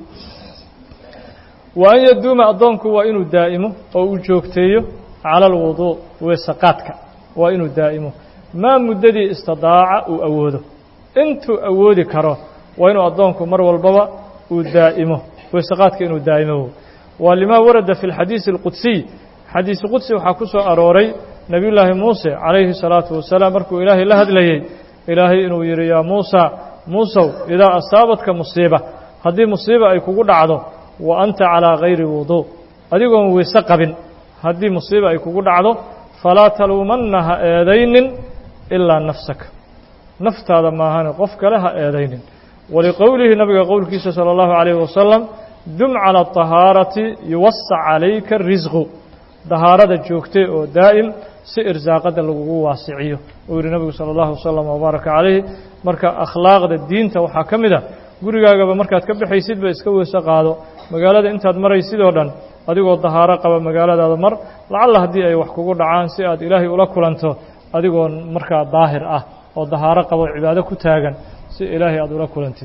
wa an yaduuma addoonku waa inuu daa'imo oo uu joogteeyo cala alwuduu weesaqaadka waa inuu daa'imo maa muddadii istidaaca uu awoodo intuu awoodi karo waa inuu addoonku mar walbaba uu daa'imo weesaqaadka inuu daa'imo waa limaa warada fi اlxadiisi اlqudsiy xadiisi qudsi waxaa ku soo arooray nebiyullaahi muuse calayhi salaatu wasalaam markuu ilaahay la hadlayey ilaahay inuu yidhi yaa muusa muusow idaa asaabadka musiiba haddii musiiba ay kugu dhacdo wa anta calaa gayri wuduu adigoon weyse qabin haddii musiiba ay kugu dhacdo falaa taluumanna ha eedaynin ilaa nafsaka naftaada maahane qof kale ha eedaynin waliqowlihi nabiga qowlkiisa salى اllahu عalayh wasalam dum calى طahaarati yuwasac calayka risqu dahaarada joogtay oo daa'im si irsaaqada lagugu waasiciyo uu yihi nabigu salى اllahu wasalam wbaaraka calayhi marka akhlaaqda diinta waxaa ka mid a gurigaagaba markaad ka baxaysidba iska weyse qaado magaalada intaad maraysid oo dhan adigoo dahaaro qaba magaaladaada mar lacalla haddii ay wax kugu dhacaan si aad ilaahay ula kulanto adigoo markaa daahir ah oo dahaaro qabo cibaado ku taagan si ilaahay aada ula kulantid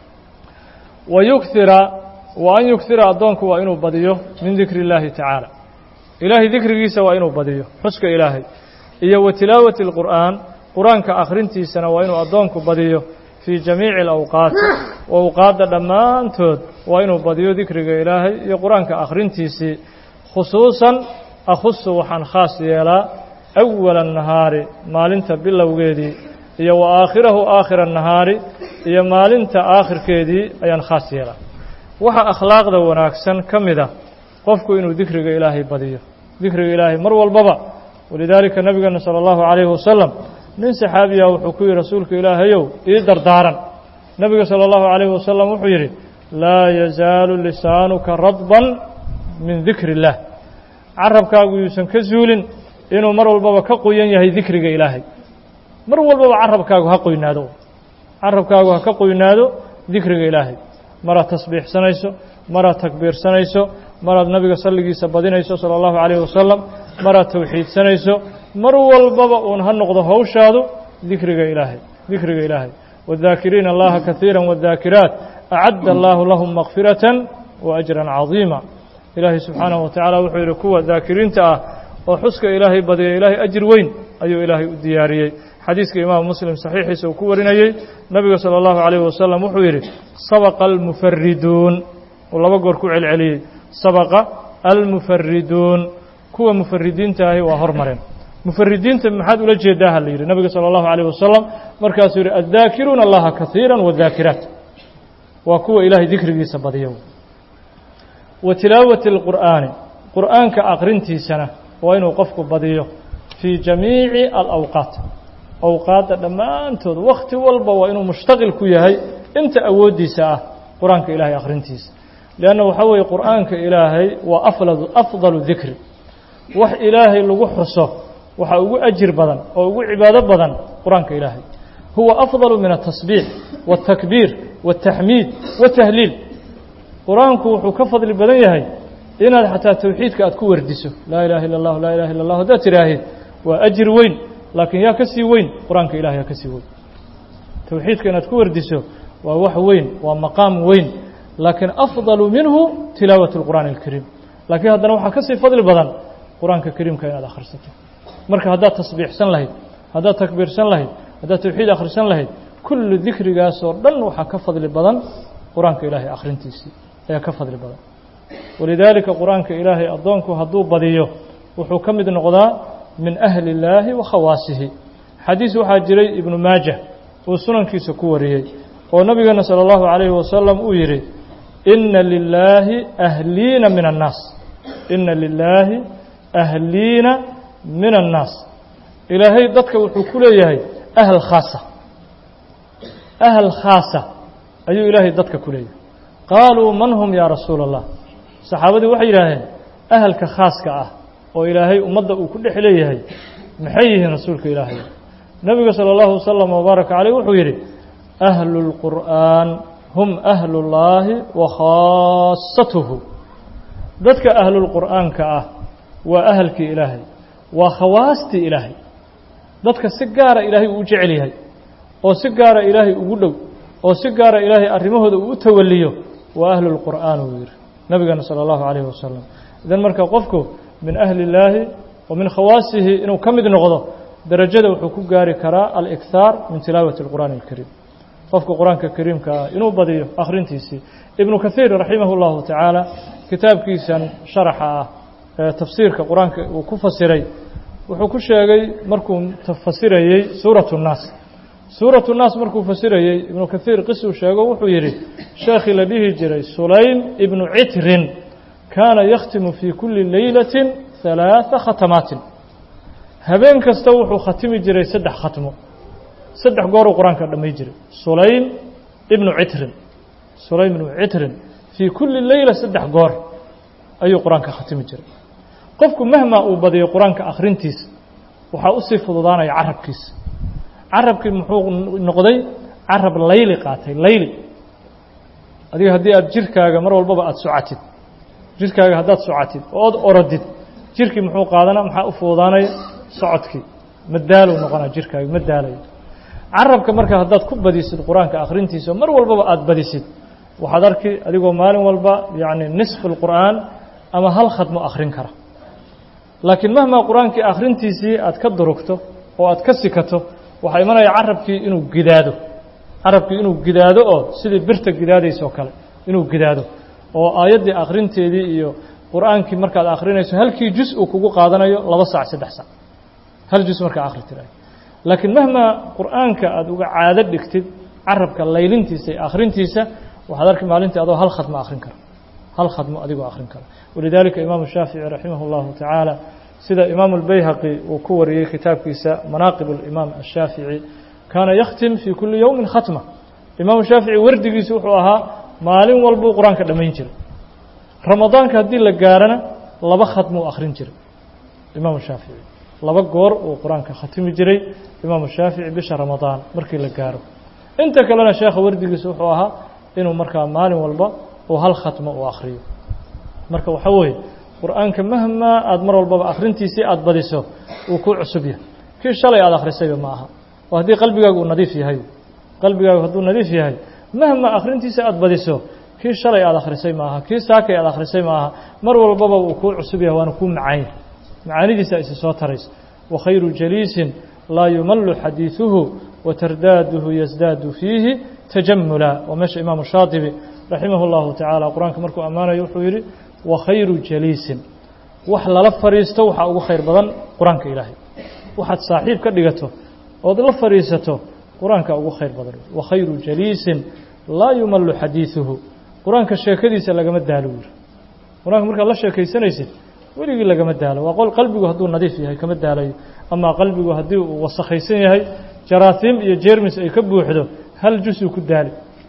wa yukhira wa an yukhira addoonku waa inuu badiyo min dikri اllaahi tacaala ilaahay dikrigiisa waa inuu badiyo xuska ilaahay iyo wa tilaawati اlqur'aan qur-aanka akhrintiisana waa inuu addoonku badiyo fii jamiici alawqaati awqaadda dhammaantood waa inuu badiyo dikriga ilaahay iyo qur-aanka akhrintiisii khusuusan akhusu waxaan khaas yeelaa awala annahaari maalinta bilowgeedii iyo wa aakhirahu aakhira annahaari iyo maalinta aakhirkeedii ayaan khaas yeelaa waxa akhlaaqda wanaagsan ka mid a qofku inuu dikriga ilaahay badiyo dikriga ilaahay mar walbaba walidaalika nabigeena sala allahu calayhi wasalam nin saxaabiya wuxuu ku yihi rasuulka ilaahayow ii dardaaran nebiga salى اllahu عalayh wasalam wuxuu yidhi laa yazaalu lisaanuka radban min dikri اllah carabkaagu yuusan ka zuulin inuu mar walbaba ka qoyan yahay dikriga ilaahay mar walbaba carabkaagu ha qoynaado carabkaagu ha ka qoynaado dikriga ilaahay maraad tasbiixsanayso maraad takbiirsanayso maraad nabiga salligiisa badinayso salى اllahu عalayh wasalam maraad tawxiidsanayso mar walbaba uun ha noqdo hawshaadu dikriga ilaahay dikriga ilaahay wاdaakiriina allaha kahiira wاdaakiraat acadda allahu lahum makfiratan wa ajran cadiima ilaahay subxaanahu wa tacaala wuxuu yidhi kuwa daakiriinta ah oo xuska ilaahay badiya ilaahay ajir weyn ayuu ilaahay u diyaariyey xadiiska imaamu muslim saxiixiisa uu ku warinayey nabiga salى اllahu عalayh wasalam wuxuu yidhi sabaqa almufariduun uu laba goor ku celceliyey sabaqa almufariduun kuwa mufaridiinta ahi waa hormareen mufaridiinta maxaad ula jeedaa ha la yidhi nabiga salى اllahu عalيه wasalam markaasuu yidhi addaakiruuna allaha kahiira wاdaakiraat waa kuwa ilaahay dikrigiisa badiya wa tilaawati اlqur'aani qur'aanka aqrintiisana waa inuu qofku badiyo fii jamiici alawqaat awqaadda dhammaantood wakhti walba waa inuu mushtaqil ku yahay inta awooddiisa ah qur-aanka ilaahay akhrintiisa leanna waxaa weeye qur'aanka ilaahay waa afladu afdalu dikri wax ilaahay lagu xuso waxaa ugu ajir badan oo ugu cibaado badan qur-aanka ilaahay huwa afdalu min atasbiix waاtakbiir waاtaxmiid watahliil qur-aanku wuxuu ka fadli badan yahay inaad xataa towxiidka aad ku wardiso laa ilaha illa اllah laa ilaha illa اllah haddaad tidhaahid waa ajir weyn laakiin yaa ka sii weyn qur-aanka ilahay yaa ka sii weyn towxiidka inaad ku wardiso waa wax weyn waa maqaam weyn laakiin afdalu minhu tilaawat اlqur'aani اlkariim laakiin haddana waxaa ka sii fadli badan qur-aanka kariimka inaad akhrisato marka haddaad tasbiixsan lahayd haddaad takbiirsan lahayd haddaad towxiid akhrisan lahayd kullu dikrigaasoo dhan waxaa ka fadli badan qur-aanka ilaahay akhrintiisii ayaa ka fadli badan walidaalika qur-aanka ilaahay addoonku hadduu badiyo wuxuu ka mid noqdaa min ahli illaahi wa khawaasihi xadiis waxaa jiray ibnu maajah uu sunankiisa ku wariyey oo nabigeena salى اllahu عalayhi wasalam uu yidhi ina lilaahi ahliina min annaas ina lilaahi ahliina min annaas ilaahay dadka wuxuu ku leeyahay ahl khaasa ahl khaasa ayuu ilaahay dadka ku leeyahay qaaluu man hum yaa rasuula اllah saxaabadii waxay yidhaaheen ahalka khaaska ah oo ilaahay ummadda uu ku dhex leeyahay maxay yihiin rasuulka ilaahay nebiga salى اllahu wasalam wbaaraka caleyh wuxuu yidhi ahlu اlqur'aan hum ahlu اllaahi wa khaasatuhu dadka ahlulqur'aanka ah waa ahalkii ilaahay waa khawaastii ilaahay dadka si gaara ilaahay uu u jecel yahay oo si gaara ilaahay ugu dhow oo si gaara ilaahay arrimahooda uu u tawaliyo waa ahlu lqur'aan uu yidhi nabigeena salى اllahu calayhi wasalam idan marka qofku min ahli illaahi wa min khawaasihi inuu ka mid noqdo darajada wuxuu ku gaari karaa alikhaar min tilaawati اlqur'aani اlkariim qofka qur-aanka kariimka ah inuu badiyo akhrintiisii ibnu kahiir raximah اllahu tacaala kitaabkiisan sharaxa ah ee tafsiirka qur-aanka uu ku fasiray wuxuu ku sheegay markuu fasirayey suurat الnaas suurat الnaas markuu fasirayey ibnu kahiir qisuu sheego wuxuu yidhi sheekhii la dhihi jiray sulaym ibnu citrin kaana yakhtimu fii kuli leylati ثalaaثa khatamaatin habeen kasta wuxuu khatimi jiray saddex khatmo saddex gooruu qur-aanka dhammay jiray sulaym ibnu citrin sulaym ibnu citrin fii kulli leyla saddex goor ayuu qur-aanka khatimi jiray qofku mahmaa uu badiyo qur-aanka akhrintiisa waxaa usii fududaanaya carabkiisa carabkii muxuu noqday carab layli qaatay layli adiga haddii aad jirkaaga mar walbaba aada socatid jirkaaga haddaad socatid oo od orodid jirkii muxuu qaadanaa maxaa u fududaanaya socodkii ma daaluu noqonaa jirkaaga ma daalayo carabka marka haddaad ku badisid qur-aanka akhrintiisa mar walbaba aada badisid waxaad arki adigoo maalin walba yacni nisfu lqur'aan ama hal khadmo akhrin kara laakiin mahmaa qur-aankii akhrintiisii aad ka durugto oo aad ka sikato waxaa imanaya carabkii inuu gidaado carabkii inuu gidaado oo sidii birta gidaadaysa oo kale inuu gidaado oo aayaddii akhrinteedii iyo qur-aankii markaad akhrinayso halkii jus uu kugu qaadanayo laba saac saddex saac hal jus markaa akhri tiraay laakiin mahmaa qur'aanka aada uga caado dhigtid carabka laylintiisa iyo akhrintiisa waxaad arki maalintii adoo hal khadmo akhrin kara hal khadmo adigoo akhrin kara walidaalika imaamu shaafici raximah اllahu tacaala sida imaamu اlbayhaqi uu ku wariyey kitaabkiisa manaaqib اlimaam ashaafici kaana yakhtim fii kuli yowmin khatma imaamu shaafici wardigiisu wuxuu ahaa maalin walbuu qur-aanka dhammayn jiray ramadaanka haddii la gaarana laba khadmuu akhrin jiray imaamu shaafici laba goor uu qur-aanka khatimi jiray imaamu shaafici bisha ramadaan markii la gaaro inta kalena sheekha wardigiisa wuxuu ahaa inuu markaa maalin walba uu hal khatmo uu akhriyo marka waxaa weeye qur-aanka mahmaa aada mar walbaba akhrintiisii aada badiso uu ku cusub yahay kii shalay aada akhrisayba ma aha oo haddii qalbigaagu uu nadiif yahay qalbigaagu hadduu nadiif yahay mahmaa akhrintiisa aada badiso kii shalay aada akhrisay maaha kii saakay aada akhrisay maaha mar walbaba uu kuu cusub yahay waana kuu macaanya macaanidiisa isi soo taraysa wakhayru jaliisin laa yumallu xadiiثuhu watardaaduhu yasdaadu fiihi tajamula waa meesha imaamu shaatibi raximah اllahu tacaala qur-aanka markuu ammaanayo wuxuu yidhi wakhayru jaliisin wax lala fadhiisto waxaa ugu khayr badan qur-aanka ilaahay waxaad saaxiib ka dhigato ood la fadhiisato qur-aanka ugu khayr badan wakhayru jaliisin laa yumallu xadiiثuhu qur-aanka sheekadiisa lagama daalo yiri qur-aanka markaad la sheekaysanaysid weligii lagama daalo waa qol qalbigu hadduu nadiif yahay kama daalayo amaa qalbigu haddii uu wasakhaysan yahay jaraasiim iyo jermis ay ka buuxdo hal jusuu ku daali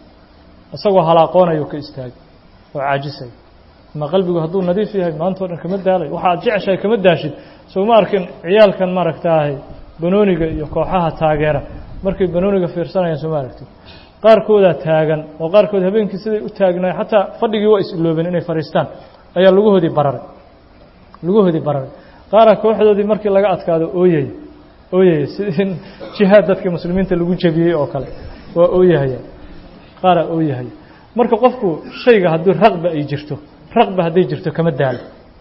isagoo halaaqoonayo ka istaagi oo caajisay amaa qalbigu hadduu nadiif yahay maantao dhan kama daalayo waxaad jeceshahay kama daashid soo ma arkin ciyaalkan maaragtaahay banooniga iyo kooxaha taageera markay banooniga fiirsanayaan soo ma aragtid qaarkoodaa taagan oo qaarkood habeenkii siday u taagnaay xataa fadhigii waa is-iloobeen inay fadhiistaan ayaa lugahoodii bararay lugahoodii bararay qaara kooxdoodii markii laga adkaado ooyaya ooyaya sidii jihaad dadka muslimiinta lagu jebiyey oo kale waa ooyahaya qaaraa ooyahaya marka qofku shayga haddii raqba ay jirto raqba hadday jirto kama daalo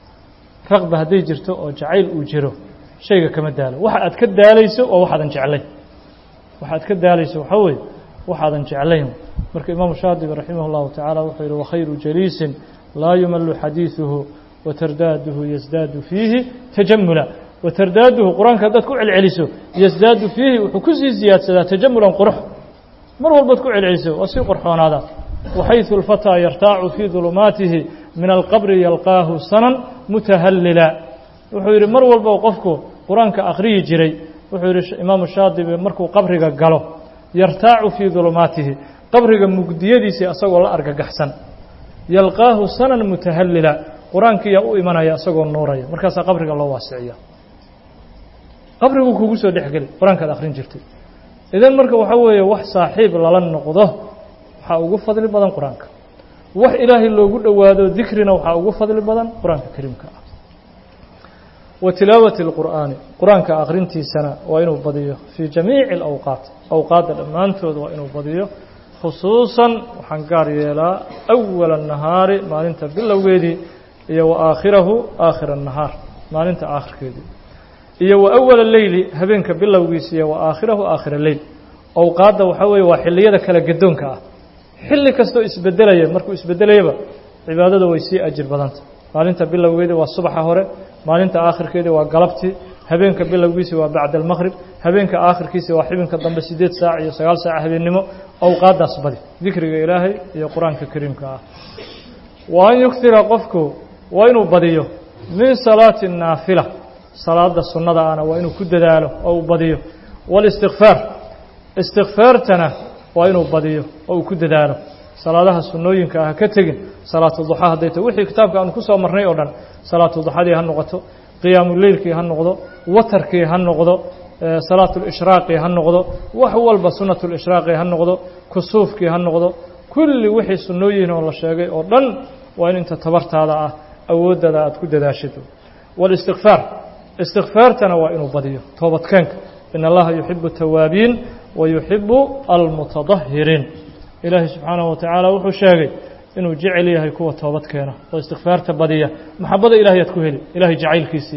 raqba hadday jirto oo jacayl uu jiro shayga kama daalo waxa aad ka daalayso waa waxaadan jeclayn waxa aad ka daalayso waxaa weeye waxaadan jeclayn marka imaamu shaadibi raximah اllahu tacaala wuxuu yihi wakhayru jaliisin laa yumallu xadiiثuhu watardaaduhu yasdaadu fiihi tajamula watardaaduhu qur-aanka haddaad ku celceliso yasdaadu fiihi wuxuu kusii siyaadsadaa tajamulan qurux mar walbaad ku celceliso waa sii qorxoonaadaa waxayثu اlfatىa yartaacu fii dulumaatihi min alqabri yalqaahu sanan mutahallila wuxuu yidhi mar walba qofku qur-aanka akhriyi jiray wuxuu yidhi imaamu shaadibi markuu qabriga galo yartaacu fii dulumaatihi qabriga mugdiyadiisii asagoo la argagaxsan yalqaahu sanan mutahallila qur-aankiiyaa u imanaya isagoo nuuraya markaasaa qabriga loo waasiciya qabriguu kugu soo dhexgeli qur-aankaad akhrin jirtay idan marka waxaa weeye wax saaxiib lala noqdo waxaa ugu fadli badan qur-aanka wax ilaahay loogu dhowaado dikrina waxaa ugu fadli badan qur-aanka kariimka ah wa tilaawati اlqur'aani qur-aanka akrintiisana waa inuu badiyo fii jamiici اlawqaat awqaadda dhammaantood waa inuu badiyo khusuusan waxaan gaar yeelaa awala الnahaari maalinta bilowgeedii iyo wa aakhirahu aakhira الnahaar maalinta aakhirkeedii iyo wa awala leyli habeenka bilowgiisa iyo wa aakhirahu aakhira leyl awqaadda waxaa weeye waa xilliyada kala gadoonka ah xilli kastoo isbedelaya markuu isbedelayaba cibaadada way sii ajir badanta maalinta bilowgeedii waa subaxa hore maalinta aakhirkeedii waa galabtii habeenka bilowgiisi waa bacda almaqrib habeenka aakhirkiisi waa xibinka dambe siddeed saac iyo sagaal saac habeennimo awqaaddaas badi dikriga ilaahay iyo qur-aanka kariimka ah wa an yuktira qofku waa inuu badiyo min salaati naafila salaada sunnada ahna waa inuu ku dadaalo oo uu badiyo walistikfaar istikfaartana waa inuu badiyo oo uu ku dadaalo salaadaha sunnooyinka ah ka tegin salaatu duxa hadday ta wixii kitaabka aanu ku soo marnay oo dhan salaatu duxadii ha noqoto qiyaamuleylkii ha noqdo watarkii ha noqdo salaatulishraaqii ha noqdo wax walba sunnatulishraaqii ha noqdo kusuufkii ha noqdo kulli wixii sunnooyin oo la sheegay oo dhan waa in inta tabartaada ah awooddada aad ku dadaashid walistikfaar istikfaartana waa inuu badiyo toobadkeenka in allaha yuxibu tawaabiin wa yuxibu almutadahiriin ilaahay subxaanahu wa tacaala wuxuu sheegay inuu jecel yahay kuwa toobad keena oo istikfaarta badiya maxabada ilahay aad ku heli ilahay jacaylkiisii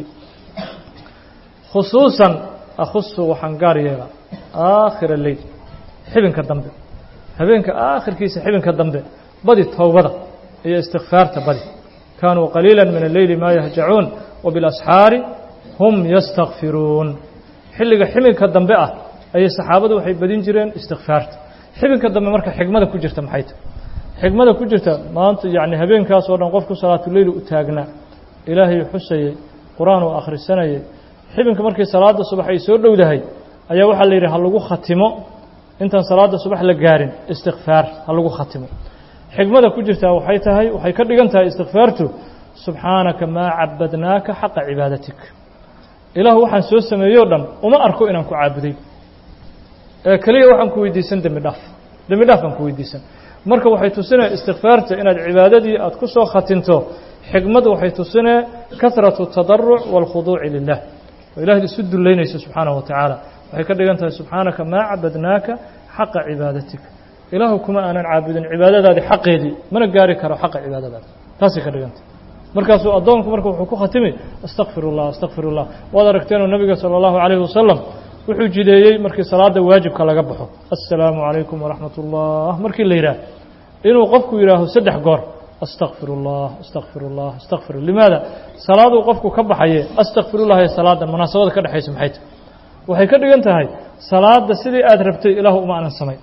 khusuusan akhusu waxaan gaar yeelaa aakhira leyl xibinka dambe habeenka aakhirkiisa xibinka dambe badi towbada iyo istikfaarta badi kaanuu qaliila min alleyli maa yahjacuun wa bilasxaari hum yastakfiruun xilliga xibinka dambe ah ayay saxaabadu waxay badin jireen istikfaarta xibinka dambe marka xigmada ku jirta maxay tahy xigmada ku jirta maanta yacni habeenkaas oo dhan qofku salaatuleyli u taagnaa ilaahay xusayey qur-aan uu akhrisanayay xibinka markii salaada subax ay soo dhowdahay ayaa waxaa la yidhi ha lagu khatimo intaan salaada subax la gaarin istikfaar ha lagu khatimo xigmada ku jirtaa waxay tahay waxay ka dhigan tahay istikfaartu subxaanaka maa cabadnaaka xaqa cibaadatik ilaahu waxaan soo sameeyey o dhan uma arko inaan ku caabuday ee keliya waxaan ku weydiisan dembi dhaaf dembi dhaaf baan ku weydiisan marka waxay tusinaya istikfaarta inaad cibaadadii aad ku soo khatinto xigmad waxay tusinee kahratu tadaruc wاlkhuduuci lilah oo ilaahd isu dullaynayso subxaanaه wa tacaala waxay ka dhigan tahay subxaanaka maa cabadnaaka xaqa cibaadatik ilaahu kuma aanan caabudin cibaadadaadii xaqeedii mana gaari karo xaqa cibaadadaada taasay ka dhigan tahay markaasuu addoonku marka wuxuu ku khatimi astakfir اllah astakfir اllah waad aragteenoo nabiga salى اllahu عalayه wasalam wuxuu jideeyey markii salaada waajibka laga baxo assalaamu calaykum waraxmat ullah markii la yidhaah inuu qofku yidhaaho saddex goor astakfir اllah astakfir اllah astakfir limaada salaaduu qofku ka baxaye astakfirullah ee salaadan munaasabada ka dhexaysa maxay tahy waxay ka dhigan tahay salaada sidii aad rabtay ilaahu uma aanan samayn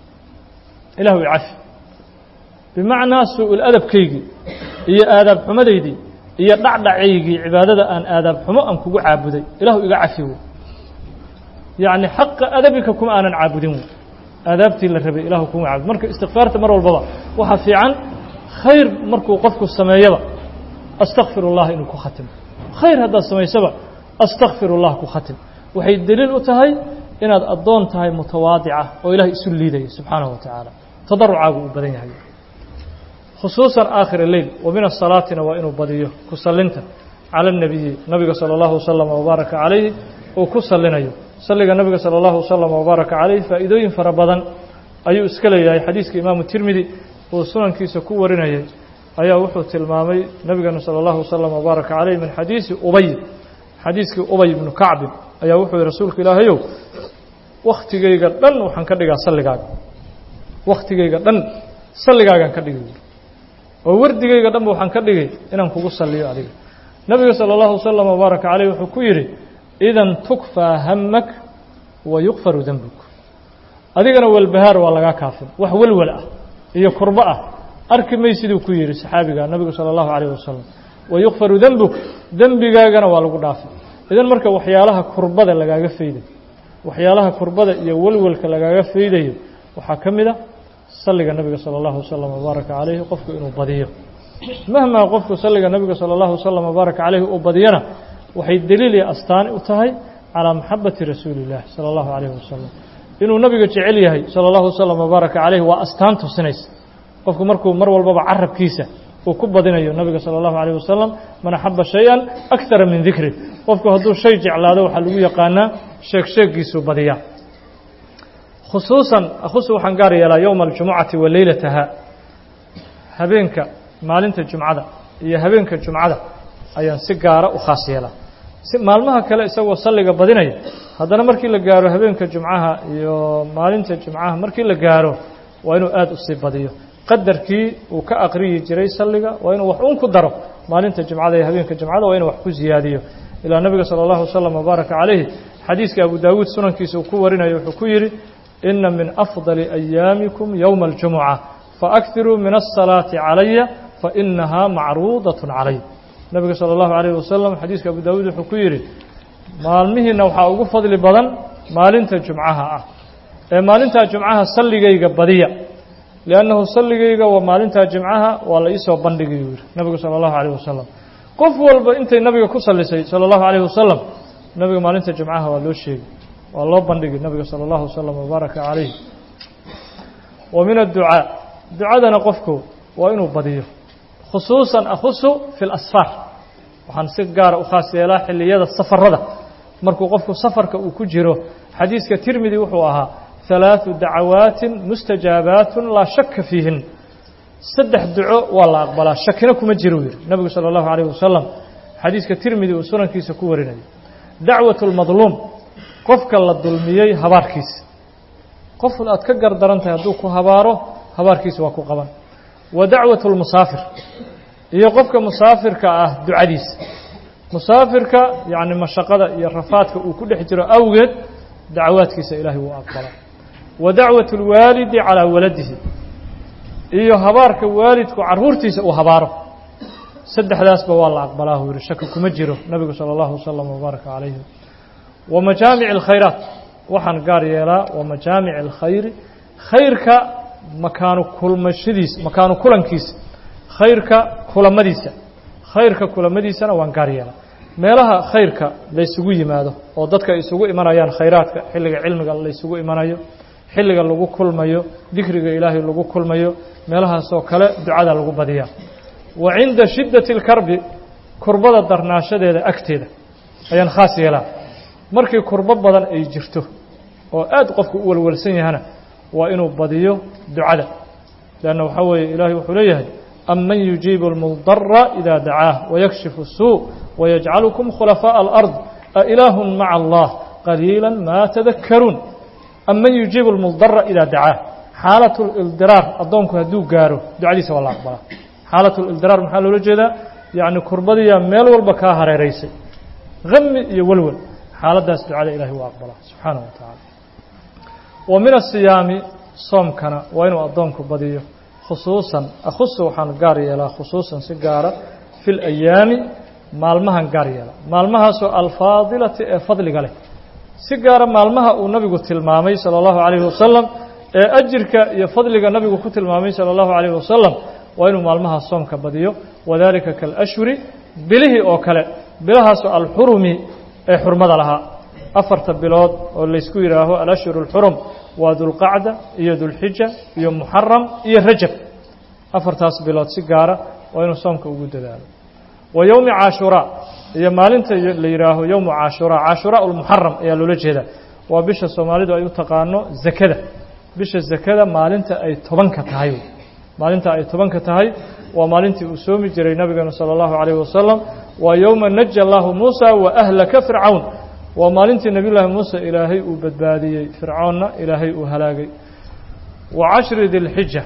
ilahu icafi bimacnaa su-ul adabkaygii iyo aadaab xumadaydii iyo dhacdhacaygii cibaadada aan aadaab xumo aan kugu caabuday ilahu iga cafi wey yacni xaqa adabika kuma aanan caabudin wey aadaabtii la rabay ilahu kuma caabud marka istikfaarta mar walbaba waxaa fiican khayr markuu qofku sameeyaba astakfir اllah inuu ku khatimo khayr haddaad samaysaba astakfir اllah ku khatim waxay deliil u tahay inaad addoon tahay mutawaadica oo ilahay isu liidaya subxaanaه wa tacaala tadarucaagu uu badan yahay khusuusan aakhir leyl wa min asalaatina waa inuu badiyo ku salinta cala الnabiyi nabiga salى اllahu waslama wbaaraka calayhi uu ku salinayo salliga nabiga salى اllahu waslama wbaaraka calayh faa'iidooyin fara badan ayuu iska leeyahay xadiiska imaamu tirmidi uu sunankiisa ku warinayay ayaa wuxuu tilmaamay nabigeena salى اllahu waslama wbaaraka calayh min xadiisi ubay xadiiskii ubay ibnu kacbin ayaa wuxuu yihi rasuulka ilaahayow wakhtigayga dhan waxaan ka dhigaa salligaaga wakhtigayga dhan salligaagaan ka dhigay oo wardigayga dhanba waxaan ka dhigay inaan kugu salliyo adiga nabiga salى اllahu waslama wbaaraka calayh wuxuu ku yidhi idan tukfaa hamak wa yukfaru dembuk adigana welbahaar waa lagaa kaafin wax welwel ah iyo kurbo ah arki may siduu ku yidhi saxaabiga nabigu salى اllahu عalيه wasalam wa yukfaru dembuk dembigaagana waa lagu dhaafay idan marka waxyaalaha kurbada lagaaga faydayo waxyaalaha kurbada iyo welwelka lagaaga faydayo waxaa ka mid a salliga nabiga salى اllahu wasalam wbaaraka calayhi qofku inuu badiyo mahmaa qofku salliga nabiga salى اllahu wasalam wbaaraka calayhi uu badiyana waxay deliil iyo astaani u tahay calىa maxabati rasuuli اllah salى اllahu عalayh wasalam inuu nabiga jecel yahay sala allahu wasalam wabaaraka calayh waa astaan tusinaysa qofku markuu mar walbaba carabkiisa uu ku badinayo nabiga sala allahu alayh wasalam man axaba shay-an akara min dikri qofku hadduu shay jeclaado waxaa lagu yaqaanaa sheeg sheegiisuu badiyaa khusuusan khusu waxaan gaar yeelaa yowma aljumucati wa leylataha habeenka maalinta jumcada iyo habeenka jumcada ayaan si gaara u khaas yeelaa si maalmaha kale isagoo salliga badinaya haddana markii la gaaro habeenka jumcaha iyo maalinta jumcaha markii la gaaro waa inuu aada usii badiyo qadarkii uu ka aqriyi jiray salliga waa inuu wax un ku daro maalinta jumcada iyo habeenka jumcada waa inuu wax ku ziyaadiyo ilaa nebiga sala allahu wasalam wabaaraka calayhi xadiiska abu daawuud sunankiisa uu ku warinayo wuxuu ku yidhi ina min afdali ayaamikum yowma aljumuca faakiruu min asalaati calaya fainahaa macruudaة calay nebiga salى اllahu alayh wasalam xadiiska abu daawuud wuxuu ku yidhi maalmihiina waxaa ugu fadli badan maalinta jumcaha ah ee maalintaa jumcaha salligayga badiya liannahu salligayga waa maalintaa jimcaha waa la iisoo bandhigay uu yidhi nebigu sala allahu alayh wasalam qof walba intay nabiga ku sallisay sala allahu alayh wasalam nebiga maalinta jumcaha waa loo sheegay waa loo bandhigay nebiga sala allahu wasalam wabaaraka calayh wa min adducaa ducadana qofku waa inuu badiyo khusuusan akhusu fi lasfaar waxaan si gaara u khaas yeelaa xilliyada safarada markuu qofku safarka uu ku jiro xadiiska tirmidi wuxuu ahaa halaaثu dacawaatin mustajaabaatun laa shaka fiihin saddex duco waa la aqbalaa shakina kuma jiro uu yidhi nebigu salى اllahu alayh wasalam xadiiska tirmidi uu sunankiisa ku warinayo dacwaة اlmadluum qofka la dulmiyey habaarkiisa qof aad ka gardaran tahay hadduu ku habaaro habaarkiisa waa ku qaban wa dacwaة اlmusaafir iyo qofka musaafirka ah ducadiisa musaafirka yacni mashaqada iyo rafaadka uu ku dhex jiro awgeed dacwaadkiisa ilaahay wuu aqbalaa wa dacwaة اlwaalidi calىa waladihi iyo habaarka waalidku carruurtiisa uu habaaro saddexdaasba waa la aqbalaa uu yihi shaki kuma jiro nebigu salى اllahu wasalam wabaaraka calayhi wa majaamic اlkhayraat waxaan gaar yeelaa wa majaamic اlkhayri khayrka makaanu kulmashadiisa makaanu kulankiisa khayrka kulamadiisa khayrka kulamadiisana waan gaar yeelaa meelaha khayrka laysugu yimaado oo dadka ay isugu imanayaan khayraadka xilliga cilmiga laysugu imanayo xilliga lagu kulmayo dikriga ilaahay lagu kulmayo meelahaasoo kale ducada lagu badiyaa wa cinda shiddati اlkarbi kurbada darnaashadeeda agteeda ayaan khaas yeelaa markii kurbo badan ay jirto oo aad qofku u walwalsan yahana waa inuu badiyo ducada leanna waxaa weeye ilaahay wuxuu leeyahay aman yujiibu اlmudara ida dacaah wayakshifu الsuu wayajcalukum khulafaaءa alard ailaahu maca allah qaliila ma tadakaruun aman yujiibu اlmudara ida dacaah xaalat اlildiraar addoonku hadduu gaaro ducadiisa waa la aqbalaa xaalat اlildiraar maxaa loola jeedaa yacni kurbadiyaa meel walba kaa hareeraysay hami iyo walwal xaaladdaas ducada ilahay waa aqbalaa subxaanaه wa tacaala wa min asiyaami soomkana waa inuu addoonku badiyo khusuusan akhusu waxaan gaar yeelaa khusuusan si gaara fi اlayaami maalmahan gaar yeelaa maalmahaasoo alfaadilati ee fadliga leh si gaara maalmaha uu nabigu tilmaamay salى اllahu عalayhi wasalam ee ajirka iyo fadliga nabigu ku tilmaamay salى اllahu عalayhi wasalam waa inuu maalmaha soomka badiyo wadalika kaalashhuri bilihii oo kale bilahaasoo alxurumi ee xurmada lahaa afarta bilood oo laysku yidhaaho alashhur اlxurum waa dulqacda iyo dulxija iyo muxaram iyo rajab afartaas bilood si gaara waa inuu soomka ugu dadaalo wa yowmi caashuraa iyo maalinta la yidhaaho yowmu caashuraa caashuraa ulmuxaram ayaa loola jeedaa waa bisha soomaalidu ay u taqaano zakada bisha zakada maalinta ay tobanka tahay maalinta ay tobanka tahay waa maalintii uu soomi jiray nabigeenu salى اllahu عalayه wasalam waa yowma naja allahu muusa wa ahlaka fircawn waa maalintii nebiy llaahi muuse ilaahay uu badbaadiyey fircoonna ilaahay uu halaagay wa cashri dilxija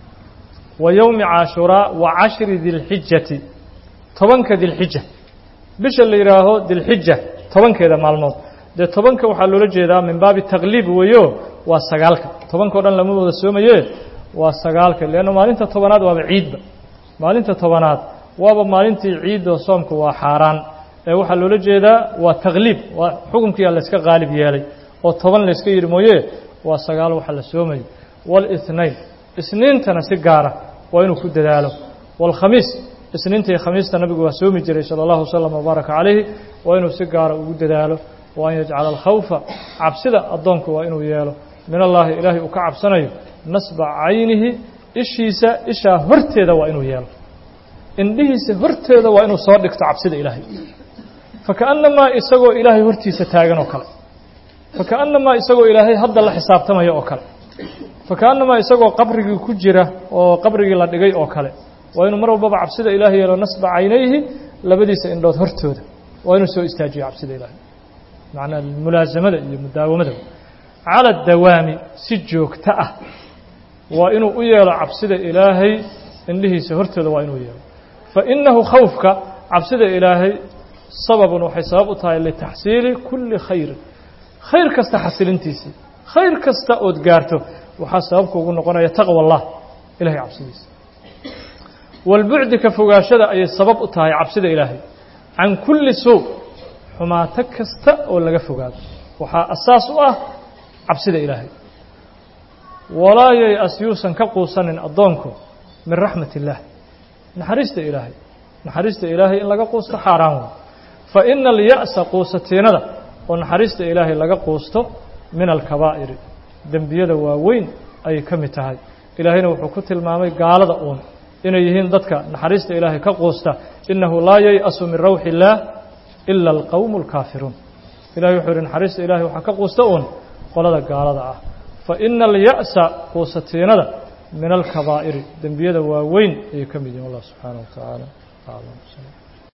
wa yowmi caashuraa wa cashri dilxijati tobanka dilxija bisha la yidhaaho dilxija tobankeeda maalmood dee tobanka waxaa loola jeedaa min baabi taqliib weeyo waa sagaalka tobanka o dhan lama wada soomaye waa sagaalka leanna maalinta tobanaad waaba ciidba maalinta tobanaad waaba maalintii ciidoo soomku waa xaaraan ee waxaa loola jeedaa waa taqliib waa xukunkiyaa layska qaalib yeelay oo toban layska yidhi mooye waa sagaal waxa la soomayay wاlاثnain isniintana si gaara waa inuu ku dadaalo wاlkhamiis isniinta iyo khamiista nabigu waa soomi jiray salى اllahu wslm wbaaraka calayhi waa inuu si gaara ugu dadaalo wa an yajcala alkhawfa cabsida addoonku waa inuu yeelo min allaahi ilaahay uu ka cabsanayo nasba caynihi ishiisa ishaa horteeda waa inuu yeelo indhihiisa horteeda waa inuu soo dhigto cabsida ilaahay fakaannamaa isagoo ilaahay hortiisa taagan oo kale fakaannamaa isagoo ilaahay hadda la xisaabtamaya oo kale fakaannamaa isagoo qabrigii ku jira oo qabrigii la dhigay oo kale waa inuu mar walbaba cabsida ilaahay yeelo nasba caynayhi labadiisa indhood hortooda waa inuu soo istaajiyo cabsida ilaahay macnaa mulaasamada iyo mudaawamada cala dawaami si joogto ah waa inuu u yeelo cabsida ilaahay indhihiisa hortooda waa inuu yeelo fa innahu khawfka cabsida ilaahay sababun waxay sabab u tahay litaxsiili kulli khayrin khayr kasta xasilintiisii khayr kasta ood gaarto waxaa sababka ugu noqonaya taqwa allah ilahay cabsidiisa walbucdi ka fogaashada ayay sabab u tahay cabsida ilaahay can kulli suu xumaato kasta oo laga fogaado waxaa asaas u ah cabsida ilaahay walaa yay-as yuusan ka quusanin addoonku min raxmat illaah naxariista ilaahay naxariista ilaahay in laga quusto xaaraan wey fa ina alya'sa quusatiinada oo naxariista ilaahay laga quusto min alkabaa'iri dembiyada waaweyn ayay ka mid tahay ilaahayna wuxuu ku tilmaamay gaalada uun inay yihiin dadka naxariista ilaahay ka quusta innahu laa yay-asu min rawxi illaah ila alqowmu alkaafiruun ilahay wuxuu yihi naxariista ilahay waxaa ka quusta uun qolada gaalada ah fa ina alya'sa quusatiinada min alkabaa'iri dembiyada waaweyn ayay ka mid yihin wallah subxaanaه wa tacaala aclam